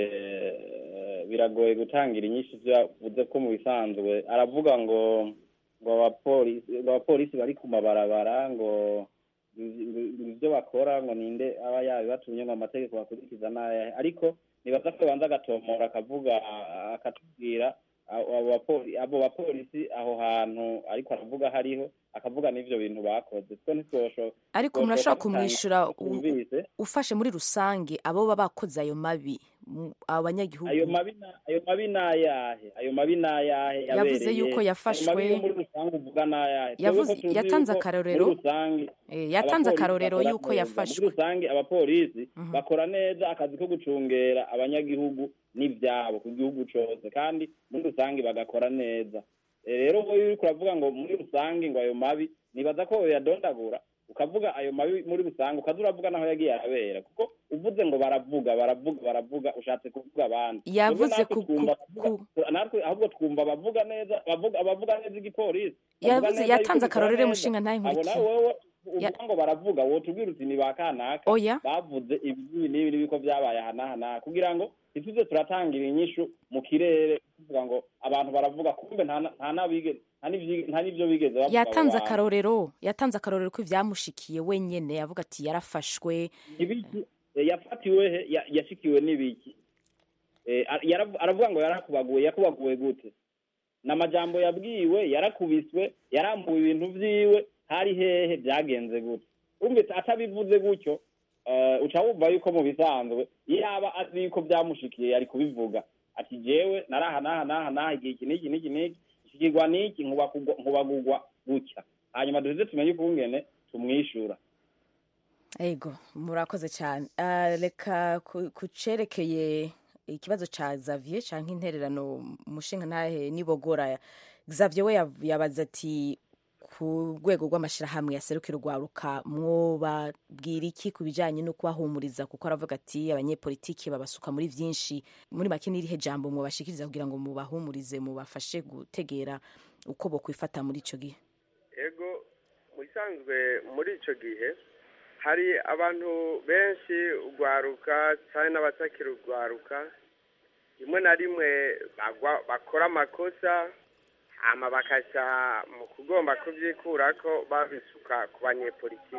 eh, biragoye gutangira inyinshi ibyo yavuze ko mu bisanzwe aravuga ngo ngo abapolisi ngo abapolisi bari ku mabarabara ngo ngo ibyo bakora ngo ninde aba yabibatumye ngo amategeko bakurikiza n'ayahe ariko nibaza ko banza agatomora akavuga a- akatubwira abo abo bapoli- abo bapolisi aho hantu ariko aravuga hariho akavuga n'ivyo bintu bakoze two ntitwosho ariko umuntu ashobora kumwishyura u- u- twumvise ufashe muri rusange abo baba bakoze ayo mabi mu- abo banyagihugu ayo mabi na- ayo mabi ni ayahe ayo mabi ni ayahe Yavuze yabereye? yuko yafashwe- ayo mabi yo muri rusange uvuga ni ayahe Yavuze- Twebwe ko tuzi yatanze yuko akarorero. muri rusange Eh, yatanze abapolisi akarorero bakora yuko neza. yafashwe. muri rusange abapolisi bakora neza akazi ko gucungera abanyagihugu n'ivyabo ku gihugu cose kandi muri rusange bagakora neza Eh, rero wowe uriko uravuga ngo muri rusange ngo ayo mabi nibaza ko yadondagura ukavuga ayo mabi muri rusange ukaza uravuga naho yagiye arabera kuko uvuze ngo baravuga baravuga baravuga ushatse kuvuga abandi Yavuze Twebwe natwe ku- twumva ku- kuvuga- natwe ahubwo twumva abavuga neza bavuga abavuga neza igipolisi bavuga Yavuze- neza yatanze yuko akarorero bikora mushinga ntahe neza. abo nkurikiye. nawe wowe Ya- uvuga ngo baravuga wotubwira uti ni ba kanaka Oya. bavuze ibi n'ibi n'ibi ko byabaye aha n'aha n'aha kugira ngo ntituze turatangira inyishu mu kirere tuvuga ngo abantu baravuga kumbe nta na- nta n'abige- nta n'ivyi- nta n'ivyo bigeze bavuga abo yatanze bantu. akarorero yatanze akarorero ko ivyamushikiye wenyene avuga ati yarafashwe ibiki eh, yafatiwe he Ya- yashikiwe n'ibiki Eh, ar- yaravu- aravuga ngo yarakubaguwe yakubaguwe gute n'amajambo yabwiwe yarakubiswe yarambuwe ibintu vyiwe hari hehe byagenze gute umvise atabivuze gutyo eh, uca wumva yuko mu bisanzwe yaba azi yuko byamushikiye yari kubivuga ati jewe naraha naha naha naha igihe iki n'iki n'iki n'iki shikirwa n'iki nkubakugwa- nkubagugwa gutya hanyuma duheze tumenye ukungene tumwishura ego murakoze cyane Ah, reka ku- ku cerekeye ikibazo ca Xavier canke intererano umushinga ntahe nibogora Xavier we yav- yabaza ati ku rwego rw'amashirahamwe yaserukira urwaruka mwobabwira iki ku bijanye no kubahumuriza kuko aravuga ati abanyepolitiki babasuka muri vyinshi muri make n'irihe jambo mwobashikiriza kugira ngo mubahumurize mubafashe gutegera uko bokwifata muri ico gihe ego mu bisanzwe muri icyo gihe hari abantu benshi urwaruka cyane n'abatakira urwaruka rimwe na rimwe bagwa- bakora amakosa hama bakaca mu kugomba kubyikura ko babisuka ku banyepolitiki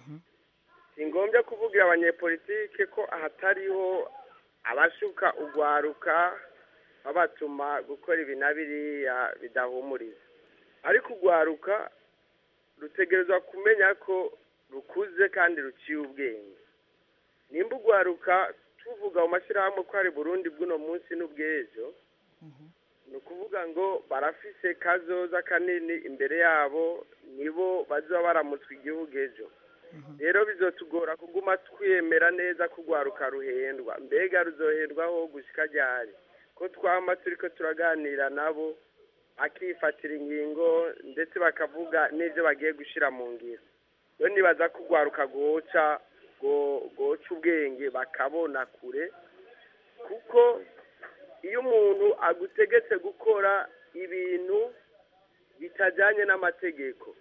si ngombwa kuvugira abanyepolitike ko hatariho abashuka urwaruka babatuma gukora ibi na biriya bidahumuriza ariko urwaruka rutegerezwa kumenya ko rukuze kandi ruciye ubwenge nimba urwaruka tuvuga mu mashyirahamwe ko hari burundi bw'uno munsi n'ubw'ejo ni ukuvuga ngo barafise kazoza kanini imbere yabo nibo bazaba baramutswe igihugu ejo rero bizotugora kuguma twemera neza ko urwaruka ruhendwa mbega ruzohendwaho gushyika ryari ko twama turi ko turaganira nabo bakifatira ingingo ndetse bakavuga n'ibyo bagiye gushyira mu ngiro rero nibaza ko urwaruka rwoca rwo- rwoca ubwenge bakabona kure kuko iyo umuntu agutegetse gukora ibintu bitajyanye n'amategeko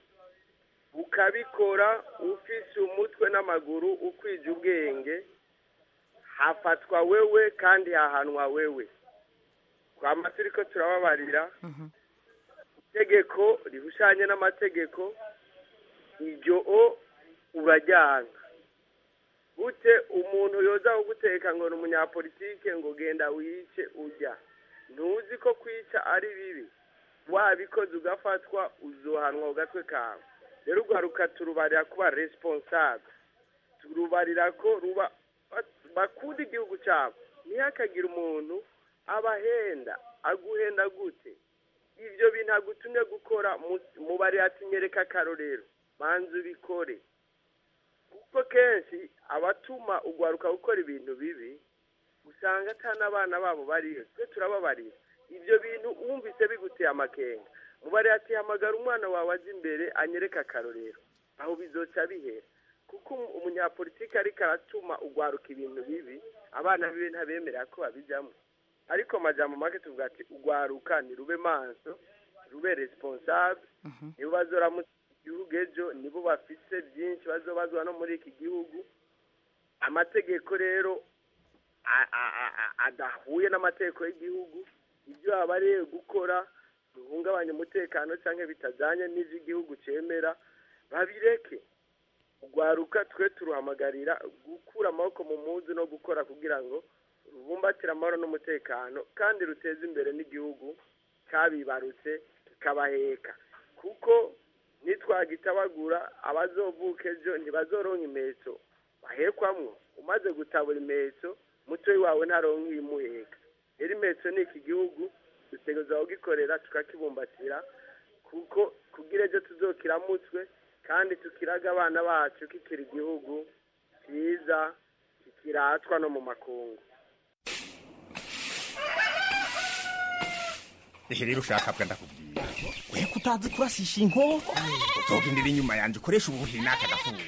ukabikora ufise umutwe n'amaguru ukwije ubwenge hafatwa wewe kandi hahanwa wewe twama turi ko turababarira itegeko rihushanye n'amategeko iryo o urajyana gute umuntu yoza kuguteka ngo ni umunyapolitike ngo genda wice ujya ntuzi ko kwica ari bibi wabikoze ugafatwa uzohanwa ku gatwe kawe rero urwaruka turubarira kuba responsable turubarira ko ruba bakunda igihugu cyabo ntihakagire umuntu abahenda aguhenda gute ibyo bintu agutumye gukora mu- mubare ati nyereka akarorero manza ubikore kuko kenshi abatuma ugwaruka gukora ibintu bibi usanga ata n'abana babo bariyo twe turababarira ibyo bintu wumvise biguteye amakenga mubare ati hamagara umwana wawe aje imbere anyereke akarorero aho bizoca bihera kuko umu- umunyapolitiki ariko aratuma ugwaruka ibintu bibi abana biwe ntabemerera ko babijyamo ariko amajambo make tuvuga ati urwaruka ni rube maso rube responsable nibo bazoramutsa igihugu ejo nibo bafise byinshi bazobazwa no muri iki gihugu amategeko rero a- a- a- a- adahuye n'amategeko y'igihugu ibyo abariye gukora bihungabanya umutekano cyangwa bitajyanye n'ibyo igihugu cyemera babireke urwaruka twe turuhamagarira gukura amaboko mu muzi no gukora kugira ngo rubumbatire amahoro n'umutekano kandi ruteze imbere n'igihugu cyabibarutse kikabaheka kuko nitwagitabagura abazovuka ejo ntibazoronka imetso bahekwamwo umaze gutabura imetso mutoyi wawe ntaronka iyimuheka rero imetso ni iki gihugu dutegereza kugikorera tukakibumbatira kuko kugira ejo tuzokiramutswe kandi tukiraga abana bacu kikiri igihugu cyiza kikiratwa no mu makungu ehe rero ushaka bwa ndakubwira we kutazi kurasisha inkoko uzogendera inyuma yanjye ukoresha ubuhiri n'aka gafuka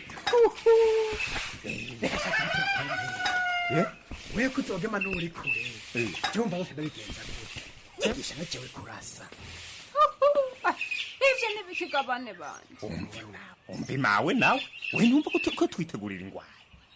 we kutogema n'uri kure cyumva bose ndabigenza gute cyigisha nakewe kurasa ivyo ntibikigabane banje umva mawe nawe we numva ko tu- ko twitegurira ingwara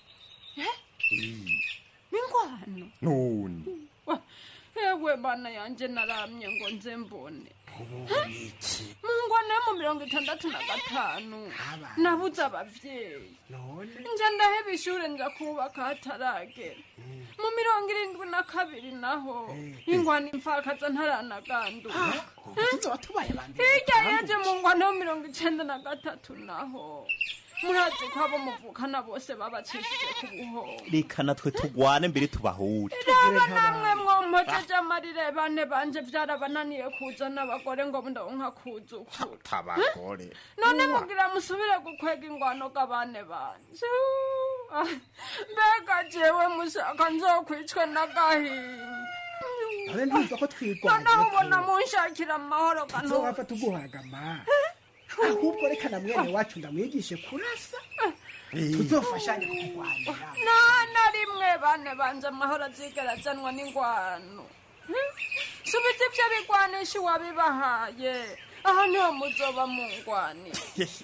n'ingwano none Wa- ewe bana yanje naramye ngo nze mbone mu ngwano yo mu mirongo itandatu na gatanu nabuze abavyeyi nje ndaheba ishure nja kubaka hataragera mu mirongo irindwi na kabiri naho ingwano imfakaza ntaranaganduka hirya yaje mu ngwano yo mirongo icenda na gatatu naho murazi ko abo muvukana bose babacishije ku buhoro reka natwe tugwane mbere tubahure raba namwe mwompojeje amarire bane banje vyarabananiye kuzana abagore ngo ndonka kuzukura tabagore none mugira musubire gukwega ingwano g'abane banje Ah, mbega jewe mushaka nzokwicwe n'agahinda abe ntumva ko twirwanya noneho ubona munshakira amahoro kantu nzowapfa tuguhagama ahubwo reka na mwene wacu ndamwigishe kurasa tuzofashanya kukurwanira nta na rimwe bane banje amahoro azigera azanwa n'ingwano Hmm? subiza ivyo bigwanisha uwabibahaye aha niho muzoba mungwanira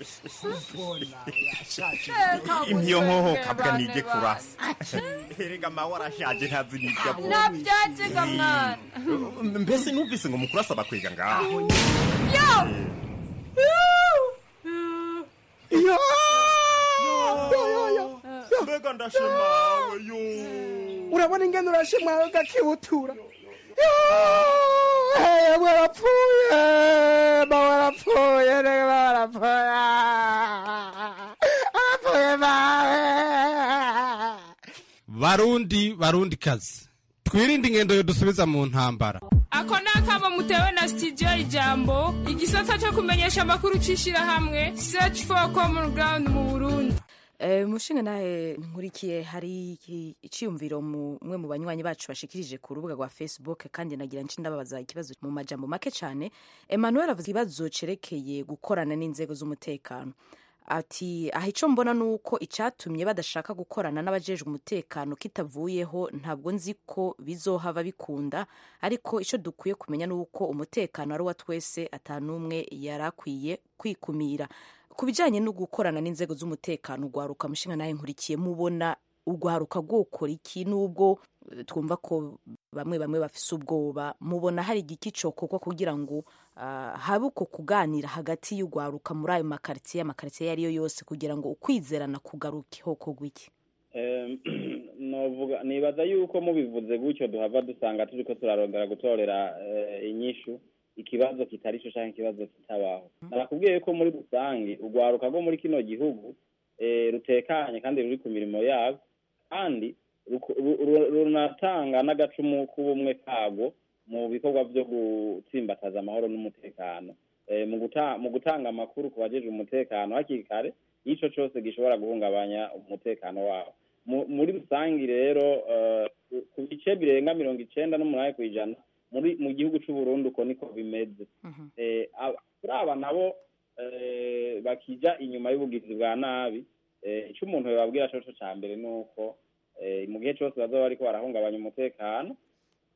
imyo nkoho kabwa nige kurasa erega mawe arashaje ntazi n'ibyo avuga navyaziga mwana mbese numvise ngo mukuru asaba kwiga ngaho yo iyo mbega ndashemawe yo urabona ingene urashimwawe gakibutura yewe barapfuye bawe barapfuye rege barapfuye barapfuye bawe barundi barundi kazi twirinde ingendo yo dusubiza mu ntambara ako ni akamo mutewe na studio ijambo igisata cyo kumenyesha amakuru c'ishirahamwe search for common ground mu burundi Eh, mushinga nawe nkurikiye hari iki- iciyumviro mu mwe mu banywanyi bacu bashikirije ku rubuga rwa facebook kandi nagira nci ndababaza ikibazo mu majambo make cyane emmanuel avuze ikibazo cerekeye gukorana n'inzego z'umutekano ati aha icyo mbona ni uko icyatumye badashaka gukorana n'abajejwe umutekano kitavuyeho ntabwo nzi ko bizohava bikunda ariko icyo dukwiye kumenya ni uko umutekano ari uwa twese atanumwe yari akwiye kwikumira ku bijyanye no gukorana n'inzego z'umutekano ugwaruka mushinga nawe nkurikiye mubona ugwaruka rwokora iki n'ubwo eh, twumva ko bamwe bamwe bafise ubwoba mubona hari igiki cokorwa kugira ngo ah, habe uko kuganira hagati y'ugwaruka muri ayo makaritsiye amakaritsiye ayo ari yo yose kugira ngo ukwizerana kugaruke hokorwa iki Em, novuga nibaza yuko mubivuze gutyo duhava dusanga turiko turarondera gutorera eh, inyishu ikibazo kitari cyo canke ikibazo kitabaho narakubwiye ko muri rusange urwaruka rwo muri kino gihugu eh, rutekanye kandi ruri ku mirimo yabo kandi ruku- ru- ru- runatanga n'agacumu k'ubumwe kabwo mu bikorwa vyo gutsimbataza amahoro n'umutekano Eh, mu guta- mu gutanga amakuru ku bajejwe umutekano hakiri kare ico cose gishobora guhungabanya umutekano wabo Mu- muri rusange rero eh, ku- ku bice birenga mirongo icenda n'umunani kw'ijana muri mu gihugu c'u Burundi uko niko bimeze eh, aba- kuri aba nabo eh, bakija inyuma y'ubugizi bwa nabi eh, ico umuntu yobabwira coco ca mbere ni uko eh, mu gihe cose bazoba bariko barahungabanya umutekano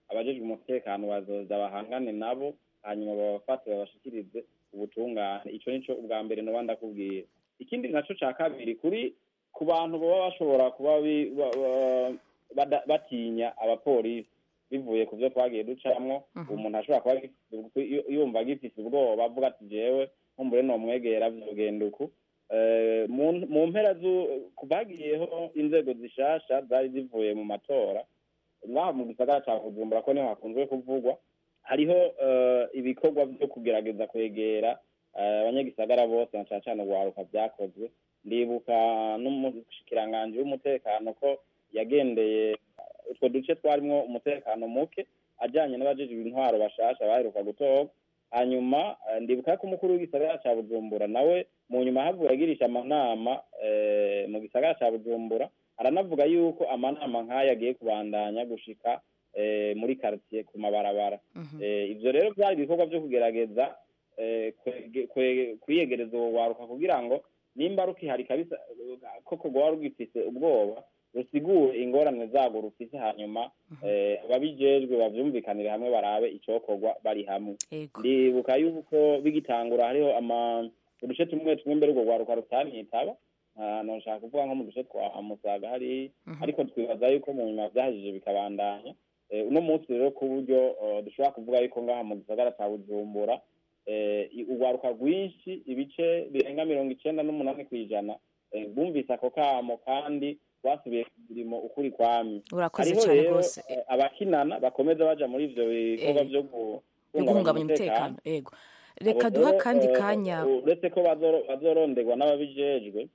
abajejwe umutekano bazoza bahangane nabo hanyuma babafate babashikirize ubutungane ico nico ubwa mbere noba ndakubwira ikindi naco ca kabiri kuri ku bantu baba bashobora kuba bi- ba- ba- bada- batinya abapolisi bivuye ku byo twagiye ducamwo umuntu ashobora kuba agifise- yu- yumva agifise ubwoba avuga ati jewe nkumbure nomwegera vyogenda uku Eh, mu mu mpera zu bagiyeho inzego zishasha zari zivuye mu matora ngaha mu gisagara ca bujumbura ko niho hakunzwe kuvugwa hariho eh, ibikorwa vyo kugerageza kwegera eh, abanyagisagara bose na cane cane urwaruka vyakozwe ndibuka n'umushikiranganji w'umutekano ko yagendeye utwo duce twarimwo umutekano muke ajanye n'abajejwe intwaro bashasha baheruka gutorwa hanyuma eh, ndibuka ko umukuru w'igisagara ca bujumbura nawe mu nyuma havuye agirisha amanama eh, mu gisagara ca bujumbura aranavuga yuko amanama nk'aya agiye kubandanya gushika eh, muri quartier ku mabarabara Eh, ivyo rero vyari ibikorwa vyo kugerageza eh, kwege- kwe- kwiyegereza uwo waruka kugira ngo nimba rukihari kabisa koko rwaba rugifise ubwoba rusigure ingorane zago rufise hanyuma eh, ababijejwe bavyumvikanire hamwe barabe icokorwa bari hamwe ndibuka yuko bigitangura hariho ama uduce tumwe tumwe mbere urwo rwaruka rutanitaba Ah, noshaka kuvuga nko mu duce twa musaga hari ariko twibaza yuko mu nyuma vyahejije bikabandanya Eh, uno munsi rero ku buryo eh, dushobora kuvuga yuko ngaha mu gisagara ca bujumbura eh, i- urwaruka rwinshi ibice birenga mirongo icenda n'umunani kw'ijana eh, bumvise ako kamo kandi basubiye ku mirimo ukuri kwami Urakoze hariho cane rero rwose. eh, abakinana bakomeza baja muri ivyo bikorwa Eh, vyo yo guhungabanya guhungabanya umutekano ego reka Abo duha rero, akandi eh, kanya uretse ko bazoro- bazoronderwa n'ababijejwe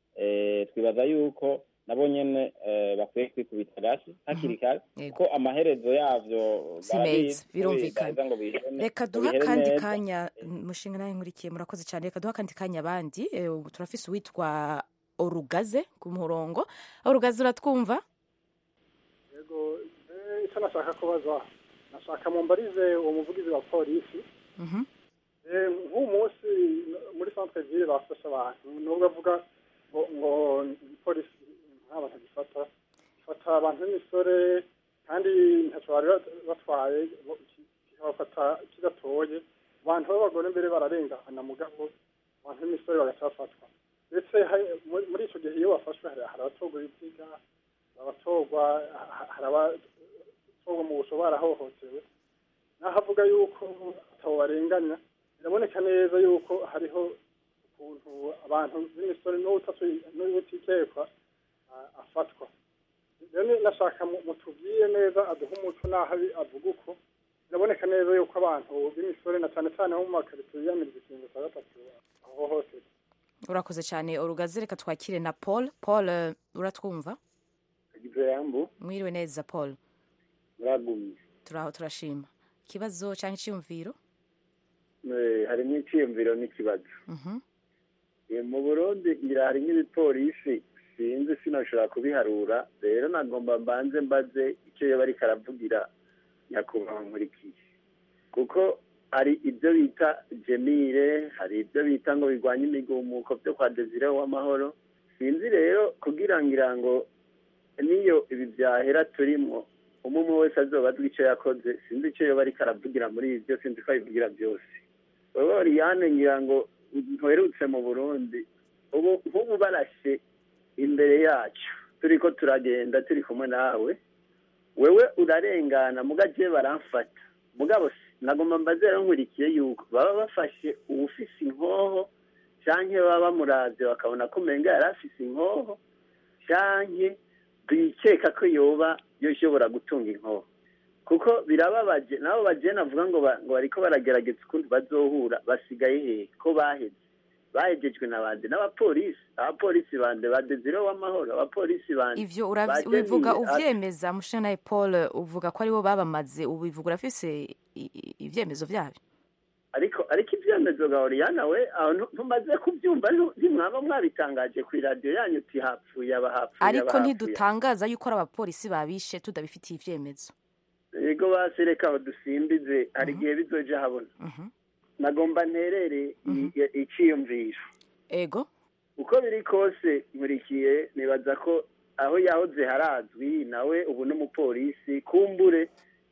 eh, twibaza yuko nabo nyene eh, bakwiye kwikubita gashi hakiri kare ko amaherezo yavyo si barabizi, meza birumvikana bidaheza ngo bihene- reka ngo duha bihere akandi neza. kanya mushinga nawe nkurikiye murakoze cyane reka duha akandi kanya abandi Eh, ubu turafise uwitwa orugaze ku murongo orugaze uratwumva yego eh, icyo nashaka kubaza nashaka mumbarize uwo muvugizi wa polisi Mhm. Eh, nk'uyu munsi muri centre ville bafashe abantu nubwo avuga ngo ngo polisi nta bantu gifata gifata abantu b'imisore kandi ntacyo bari bat- batwaye bo- ki- kikabafata kidatoye abantu b'abagore mbere bararengana mugabo abantu b'imisore bagaca bafatwa ndetse hari- muri- muri icyo gihe iyo bafashwe hari hari abatorwa ibiziga hari abatorwa ha- hari abatorwa mu busho barahohotewe naho avuga yuko atabo barenganya biraboneka neza yuko hariho ukuntu abantu b'imisore n'ubutatu- n'ubutikekwa ah, afatwa rero ni- nashaka mu- mutubwire neza aduhe umuco n'aho abi- avuga uko biraboneka neza yuko abantu b'imisore na cyane cyane bo mu makaritsiye yiyamiriza ikintu cya gatatu ahohoterwa urakoze cyane orugaze reka twakire na paul paul eh, uratwumva igipeyambu mwiriwe neza paul muragumye turaho turashima ikibazo cyangwa icyiyumviro Eh, harimo icyiyumviro n'ikibazo Mhm. Eh, mu burundi ngira harimo ibipolisi sinzi sinashobora kubiharura rero nagomba mbanze mbaze icyo yoba ariko aravugira nyakubahwa nkurikiye kuko hari ibyo bita jemire hari ibyo bita ngo birwanye imigumuko byo kwa desire w'amahoro sinzi rero kugira ngira ngo niyo ibi byahera turimo umwe umwe wese azoba azwi icyo yakoze sinzi icyo yoba ariko aravugira muri ibi byo sinzi ko abivugira byose wowe oriyane ngira ngo ntuherutse mu burundi ubu nk'ubu barashe imbere yacu turi ko turagenda turi kumwe nawe wewe urarengana mugaje baramfata mugabo nagomba mbaze rero nkurikiye yuko baba bafashe uwufise inkoho canke baba bamuravye bakabona ko umenga yari afise inkoho canke bikeka ko yoba yoshobora gutunga inkoho kuko birababaje nabo bajene avuga ngo ba- ngo bariko baragerageza ukundi bazohura basigaye hehe ko baheze bahejejwe na bande n'abapolisi abapolisi bande ba desire w'amahoro abapolisi bande ivyo ba uravy- ubivuga Jenny, uvyemeza mushinga nawe paul uvuga ko aribo babamaze ubivuga urafise i- i- ivyemezo vyabyo ariko ariko ibyemezo ga oriyana we aho ntu- ntumaze kubyumva ntu- ntimwaba mwabitangaje ku iradiyo yanyu uti hapfuye aba hapfuye ariko aba hapfuye ntidutangaza yuko ari abapolisi babishe tudabifitiye ivyemezo yego basi reka aho dusimbize hari igihe bizoja habona nagomba nterere i- iciyumviro ego uko biri kose nkurikiye nibaza ko aho yahoze harazwi nawe ubu n'umupolisi kumbure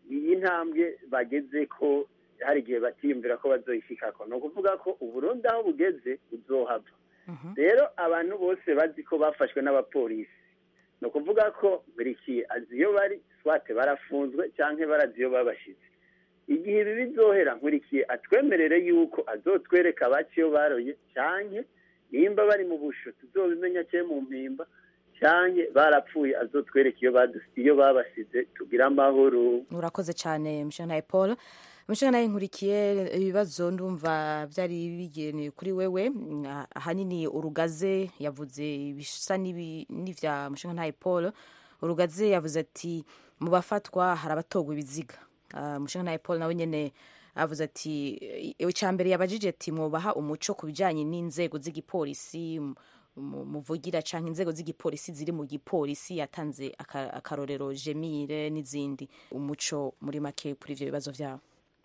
iyi ntambwe bageze ko hari igihe batiyumvira ko bazoyishikako ni ukuvuga ko uburundi aho bugeze buzohava rero abantu bose bazi ko bafashwe n'abapolisi ni ukuvuga ko burikiye azi iyo bari swate barafunzwe cyangwa barazi iyo babashize igihe ibi bizohera nkurikiye atwemerere yuko azotwereka bake iyo baroye cyangwa nimba bari mu busho tuzobimenya cyangwa mu mpimba cyangwa barapfuye azotwereka iyo badus- iyo babasize tugire amahoro urakoze cyane mushinga paul mushinga nawe nkurikiye ibibazo ndumva byari bigenewe kuri wewe Mm, ah- ahanini urugaze yavuze ibisa n'ibi- n'ivya mushinga ntaye paul urugaze yavuze ati mu bafatwa hari abatogwa ibiziga Ah, mushinga ntaye paul nawe nyene avuze ati icya mbere yabajije ati mubaha umuco ku bijyanye n'inzego z'igipolisi mu- mu- muvugira cyangwa inzego z'igipolisi ziri mu gipolisi yatanze aka- akarorero jemire n'izindi umuco muri make kuri ibyo bibazo byabo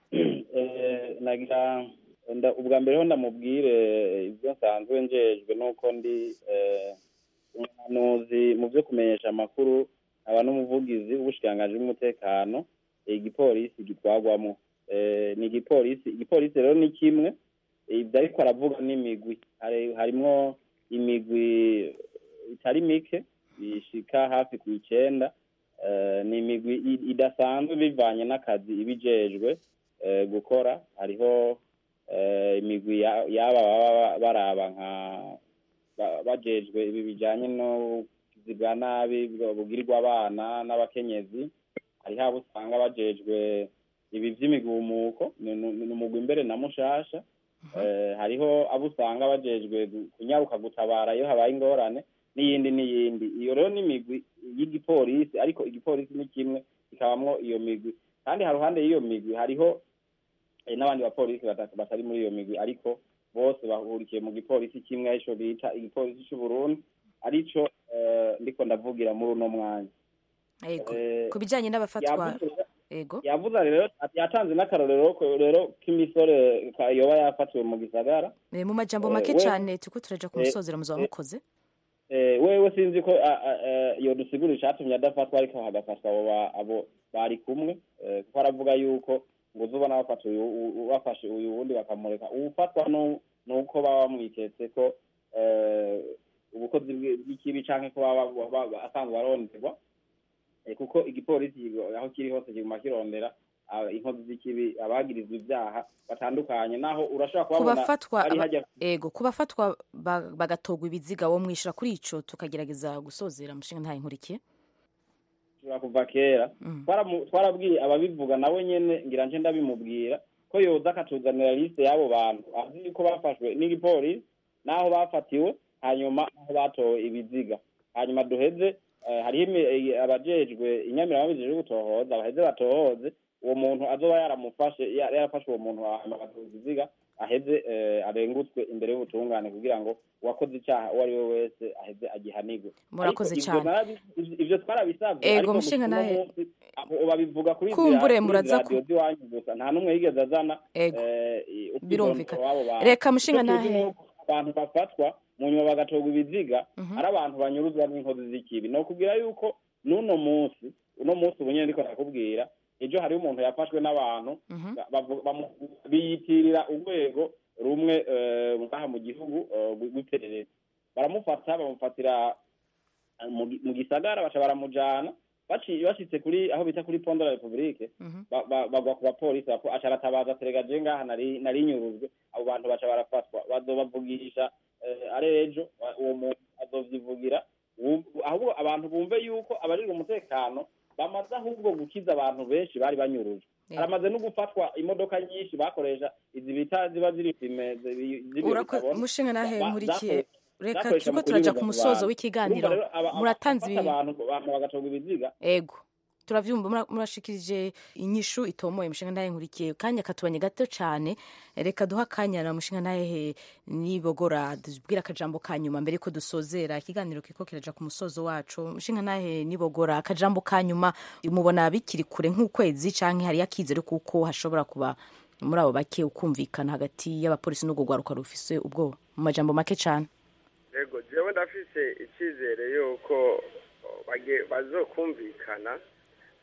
Eh, nagira nda- ubwa mbere ho ndamubwire ibyo nsanzwe njejwe nuko ndi eh, umuhanuzi mu byo kumenyesha amakuru aba n'umuvugizi w'ubushikiranganji bw'umutekano eh, igipolisi gitwagwamo Eh, ni igipolisi igipolisi rero ni kimwe ibyo ariko aravuga n'imigwi Hari- harimwo imigwi itari mike ishika hafi ku icenda Eh, ni imigwi i- idasanzwe bivanye n'akazi ibijejwe eh, gukora hariho eh, imigwi ya- y'aba baba baraba nka ba- bajejwe ibi bijanye no bwa nabi bwo- bugirirwa abana n'abakenyezi hariho abo usanga bajejwe ibi vy'imigumuko ni ni- ni umugwi imbere na mushasha Eh, hariho abo usanga bajejwe gu- kunyaruka gutabara iyo habaye ingorane n'iyindi n'iyindi iyo rero ni imigwi y'igipolisi ariko igipolisi ni kimwe kikabamwo iyo migwi kandi haruhande y'iyo migwi hariho eh, n'abandi bapolisi batatu batari muri iyo migwi ariko bose bahurikiye mu gipolisi kimwe arico bita igipolisi c'uburundi arico eh, ndiko ndavugira muri uno mwanya Yego. Eh, ku bijyanye n'abafatwa yavuze- yego yavuze rero ati yatanze n'akarorero ko rero k'imisore ka- yoba yafatiwe mu gisagara Eh, mu majambo Eh, make we- cyane turiko turaja ku eh, musozera muzaba eh, mukoze Eh, wewe sinzi ko a- a- eh, iyo dusigura icatumye adafatwa ariko hagafatwa abo ba- abo bari kumwe eh, kuko aravuga yuko ngo uzubona bafata uyu u- u- bafashe uyu wundi bakamureka uwufatwa nu- nuko baba bamwiketse ko eh, ubukozi bwi- bw'ikibi canke ko baba baba- baba asanzwe aronderwa Eh, kuko igipolisi aho kiri hose kiguma kirondera ah, inkozi z'ikibi abagirizwa ivyaha batandukanye naho urashobora ku kubabona bafatwa ari aba- hajya yego ku bafatwa ba- bagatogwa ibiziga wo mwishura kuri ico tukagerageza gusozera mushinga ntaye nkurikiye kuva kuva kera Twaramu- twarabwiye ababivuga nawe nyene ngira nje ndabimubwira ko yoza akatuzanira liste y'abo bantu azi ko bafashwe n'igipolisi n'aho bafatiwe hanyuma aho batowe ibiziga hanyuma duheze eh, hariho imi- eh, abajejwe inyamirama bijejwe gutohoza baheze batohoze uwo muntu azoba yaramufashe ya- yarafashe uwo muntu hanyuma agatoza ibiziga aheze eh, arengutswe imbere y'ubutungane kugira ngo uwakoze icyaha uwo ari we wese aheze agihanigwe Murakoze Ariko ivyo cane. narabi- ivyo- ivyo twarabisabye Ego, ariko mushinga uno nahe. munsi aho babivuga kuri izi Kumbure ra- kuri muraza izi ku- radiyo z'iwanyu gusa nta n'umwe yigeze azana Ego. eh, i- ubwidondoro Birumvikana. w'abo bantu. Reka mushinga Icyo tuzi nahe. ni uko abantu bafatwa mu nyuma bagatorwa ibiziga ari abantu banyuruzwa n'inkozi z'ikibi ni ukubwira yuko n'uno munsi uno munsi ubu nyine ndiko ndakubwira ejo hariho umuntu yafashwe n'abantu ba- bavu- bamu- biyitirira urwego rumwe eh, ngaha mu gihugu eh, rw'iperereza baramufata bamufatira eh, mu gi- mu gisagara baca baramujana baciye bashitse kuri aho bita kuri pondo la republique ba- ba- bagwa ku bapolisi bapo- aca aratabaza terega je ngaha nari nari nyuruzwe abo bantu baca barafatwa bazobavugisha eh, ari ejo ba- uwo muntu azovyivugira Wu- ahubwo abantu bumve yuko abarirwa umutekano bamaze ahubwo gukiza abantu benshi bari banyurujwe Yeah. haramaze no gufatwa imodoka nyinshi bakoresha izi bita ziba ziri filime zi- ziriyo Urako- bitabona. mushinga nahe Ba- nkurikiye zakore- reka zakoresha turiko mu turaja kunyuruza ku mu musozo bantu. w'ikiganiro Urumva rero aba- aba- muratanze abafata ibi abantu abantu bagatorwa ibiziga ego turavyumva mura- murashikirije inyishu itomoye mushinga ntahe nkurikiye kanya katubanye gato cane reka duha akanya na mushinga ntahe nibogora tubwire akajambo ka nyuma mbere ko dusozera ikiganiro kiko kiraja ku musozo wacu mushinga ntahe nibogora akajambo ka nyuma mubona bikiri kure nk'ukwezi canke hari yakizere kuko hashobora kuba muri abo bake ukumvikana hagati y'abapolisi n'urwo rwaruka rufise ubwoba mu majambo make cane yego jewe ndafise icyizere yuko o, bage- bazokumvikana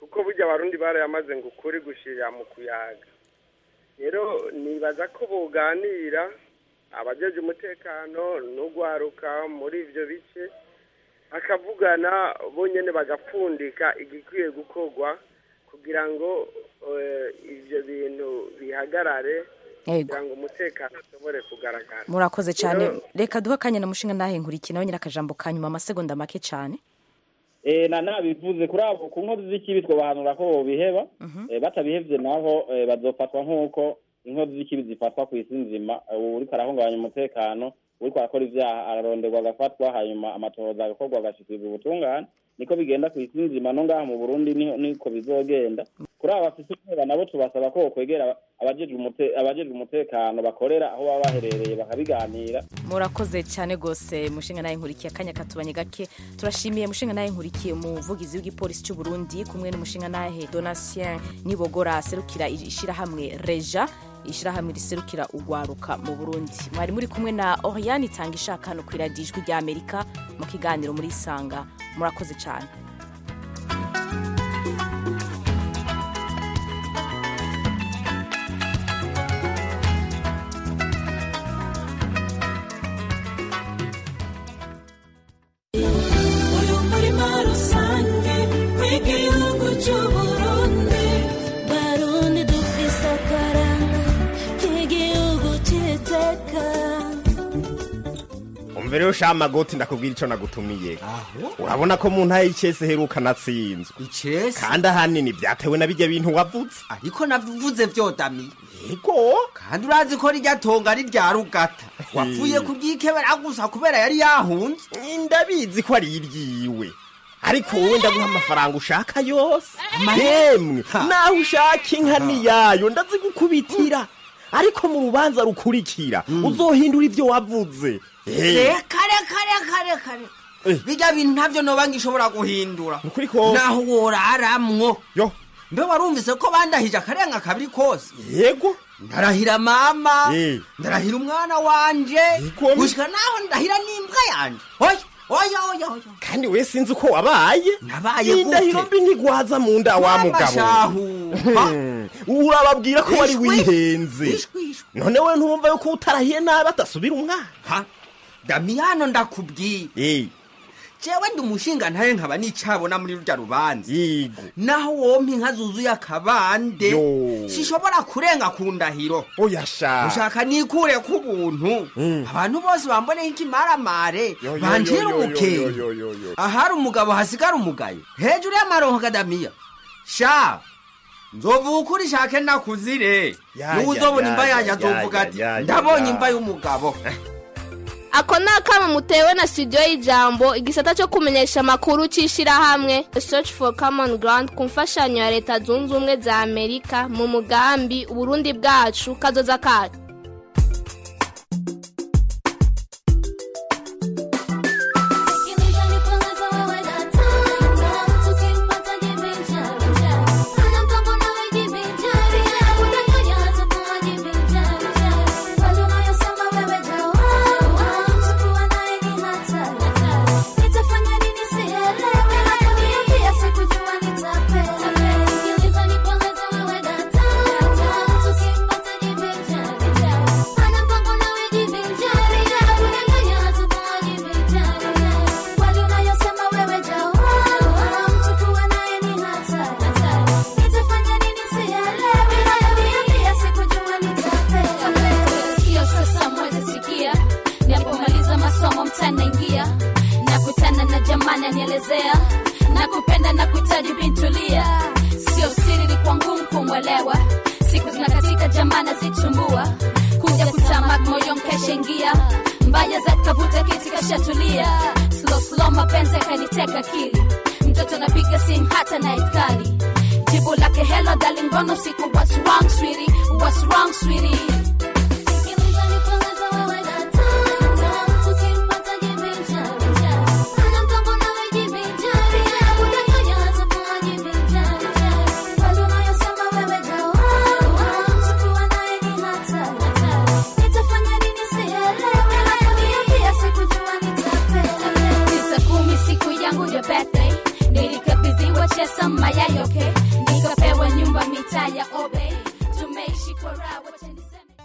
kuko burya abarundi barayamaze ngo ukuri gushirira mu kuyaga rero nibaza ko boganira abajeje umutekano n'ugwaruka muri ivyo bice bakavugana bonyene bagapfundika igikwiye gukorwa kugira ngo eh, ivyo bintu bihagarare Yego. kugira ngo umutekano ushobore kugaragara murakoze cyane Rero, reka duhe akanya na mushinga nahe nkurikiye nawe nyine akajambo ka nyuma amasegonda make cyane Eh, na nabivuze kuri abo ku nkozi z'ikibi twobahanura ko bobiheba eh, batabihevye naho eh, bazofatwa nk'uko inkozi z'ikibi zifatwa ku isi nzima Eh, ubu uriko arahungabanya umutekano uriko arakora ivyaha araronderwa agafatwa hanyuma amatohoza agakorwa agashikirizwa ubutungane niko bigenda ku isi nzima no ngaha mu burundi niho- niko bizogenda kuri abo bafise ubwoba nabo tubasaba ko bokwegera abajejwe umute- abajejwe umutekano bakorera aho baba baherereye bakabiganira murakoze cyane rwose mushinga nawe nkurikiye akanya katubanye gake turashimiye mushinga nawe nkurikiye umuvugizi w'igipolisi cy'u Burundi kumwe n'umushinga nahe donatien nibogora aserukira ishyirahamwe reja ishyirahamwe riserukira ugwaruka mu burundi mwari muri kumwe na oriane itanga ishaka hano ku iradiyo ijwi rya amerika mu kiganiro muri isanga murakoze cyane uyu murima rusange w'igihugu cy'uburundi barundi dufise akaranga k'igihugu cy'iteka umva rero sha magoti ndakubwira ico nagutumiye urabona ko mu ntara y'icese heruka natsinzwe icese kandi ahanini vyatewe na bijya bintu wavuze ariko navuze vyodami yego kandi urazi ko rirya tonga ari rya rugata wapfuye kuryikebera gusa kubera yari yahunze ndabizi ko ari iryiwe ariko wowe ndaguha amafaranga ushaka yose yemwe naho ushaka inka niyayo ndazigukubitira ariko mu rubanza rukurikira uzohindura ivyo wavuze Eh, reka reka reka reka reka bijya bintu ntavyo noba ngishobora guhindura ukuri kose naho woraramwo yo mbe warumvise ko bandahije akarenga kabiri kose yego ndarahira mama Eh. ndarahira umwana wanje gushika naho ndahira n'imbwa yanje oya oya oya oya kandi we sinzi uko wabaye nabaye gute indahiro mbi ntigwaza mu nda wa Mama mugabo shahu. Hmm, urababwira ko wari Ishwi. wihenze Ishwi, ishwi. none we ntumva yuko utarahiye nabi atasubira umwana damiyano ndakubwira jewe ndi umushinga ntaye nkaba nicabona muri rurya rubanza naho wompa inka zuzuye akabande Yo. sishobora kurenga ku ndahiro oya sha ushaka nikure ku buntu abantu bose bamboneho ikimaramare Yo, yo, banjira yo, yo, umukenge yo, yo, yo, yo. ahari umugabo hasigara umugayo hejuru y'amaronko kadamiya sha nzovuga ukuri shake nakuzire Ya, niwe ya, uzobona ya, imva ya, yanjye ya, azovuga ya, ati ya, ya, ndabonye ya." imva y'umugabo ako ni akamo mutewe na studio y'ijambo igisata cyo kumenyesha amakuru cy'ishyirahamwe search for common ground ku mfashanyo ya leta zunze ubumwe za amerika mu mugambi uburundi bwacu kazoza kacu Sio sasa mwezi sikia, napomaliza masomo mtanaingia, nakutana na jamani anielezea, nakupenda na kuhitaji bintulia, sio siri, ni kwa ngumu kumwelewa, siku zinakatika jamani zitumbua, kuja kutamak moyo mkashaingia, mbaya za kavuta kiti kashatulia, slow slow mapenzi kaniteka akili, mtoto napiga simu hata na itkali jibu lake hello darling, mbona usiku what's wrong sweetie, what's wrong sweetie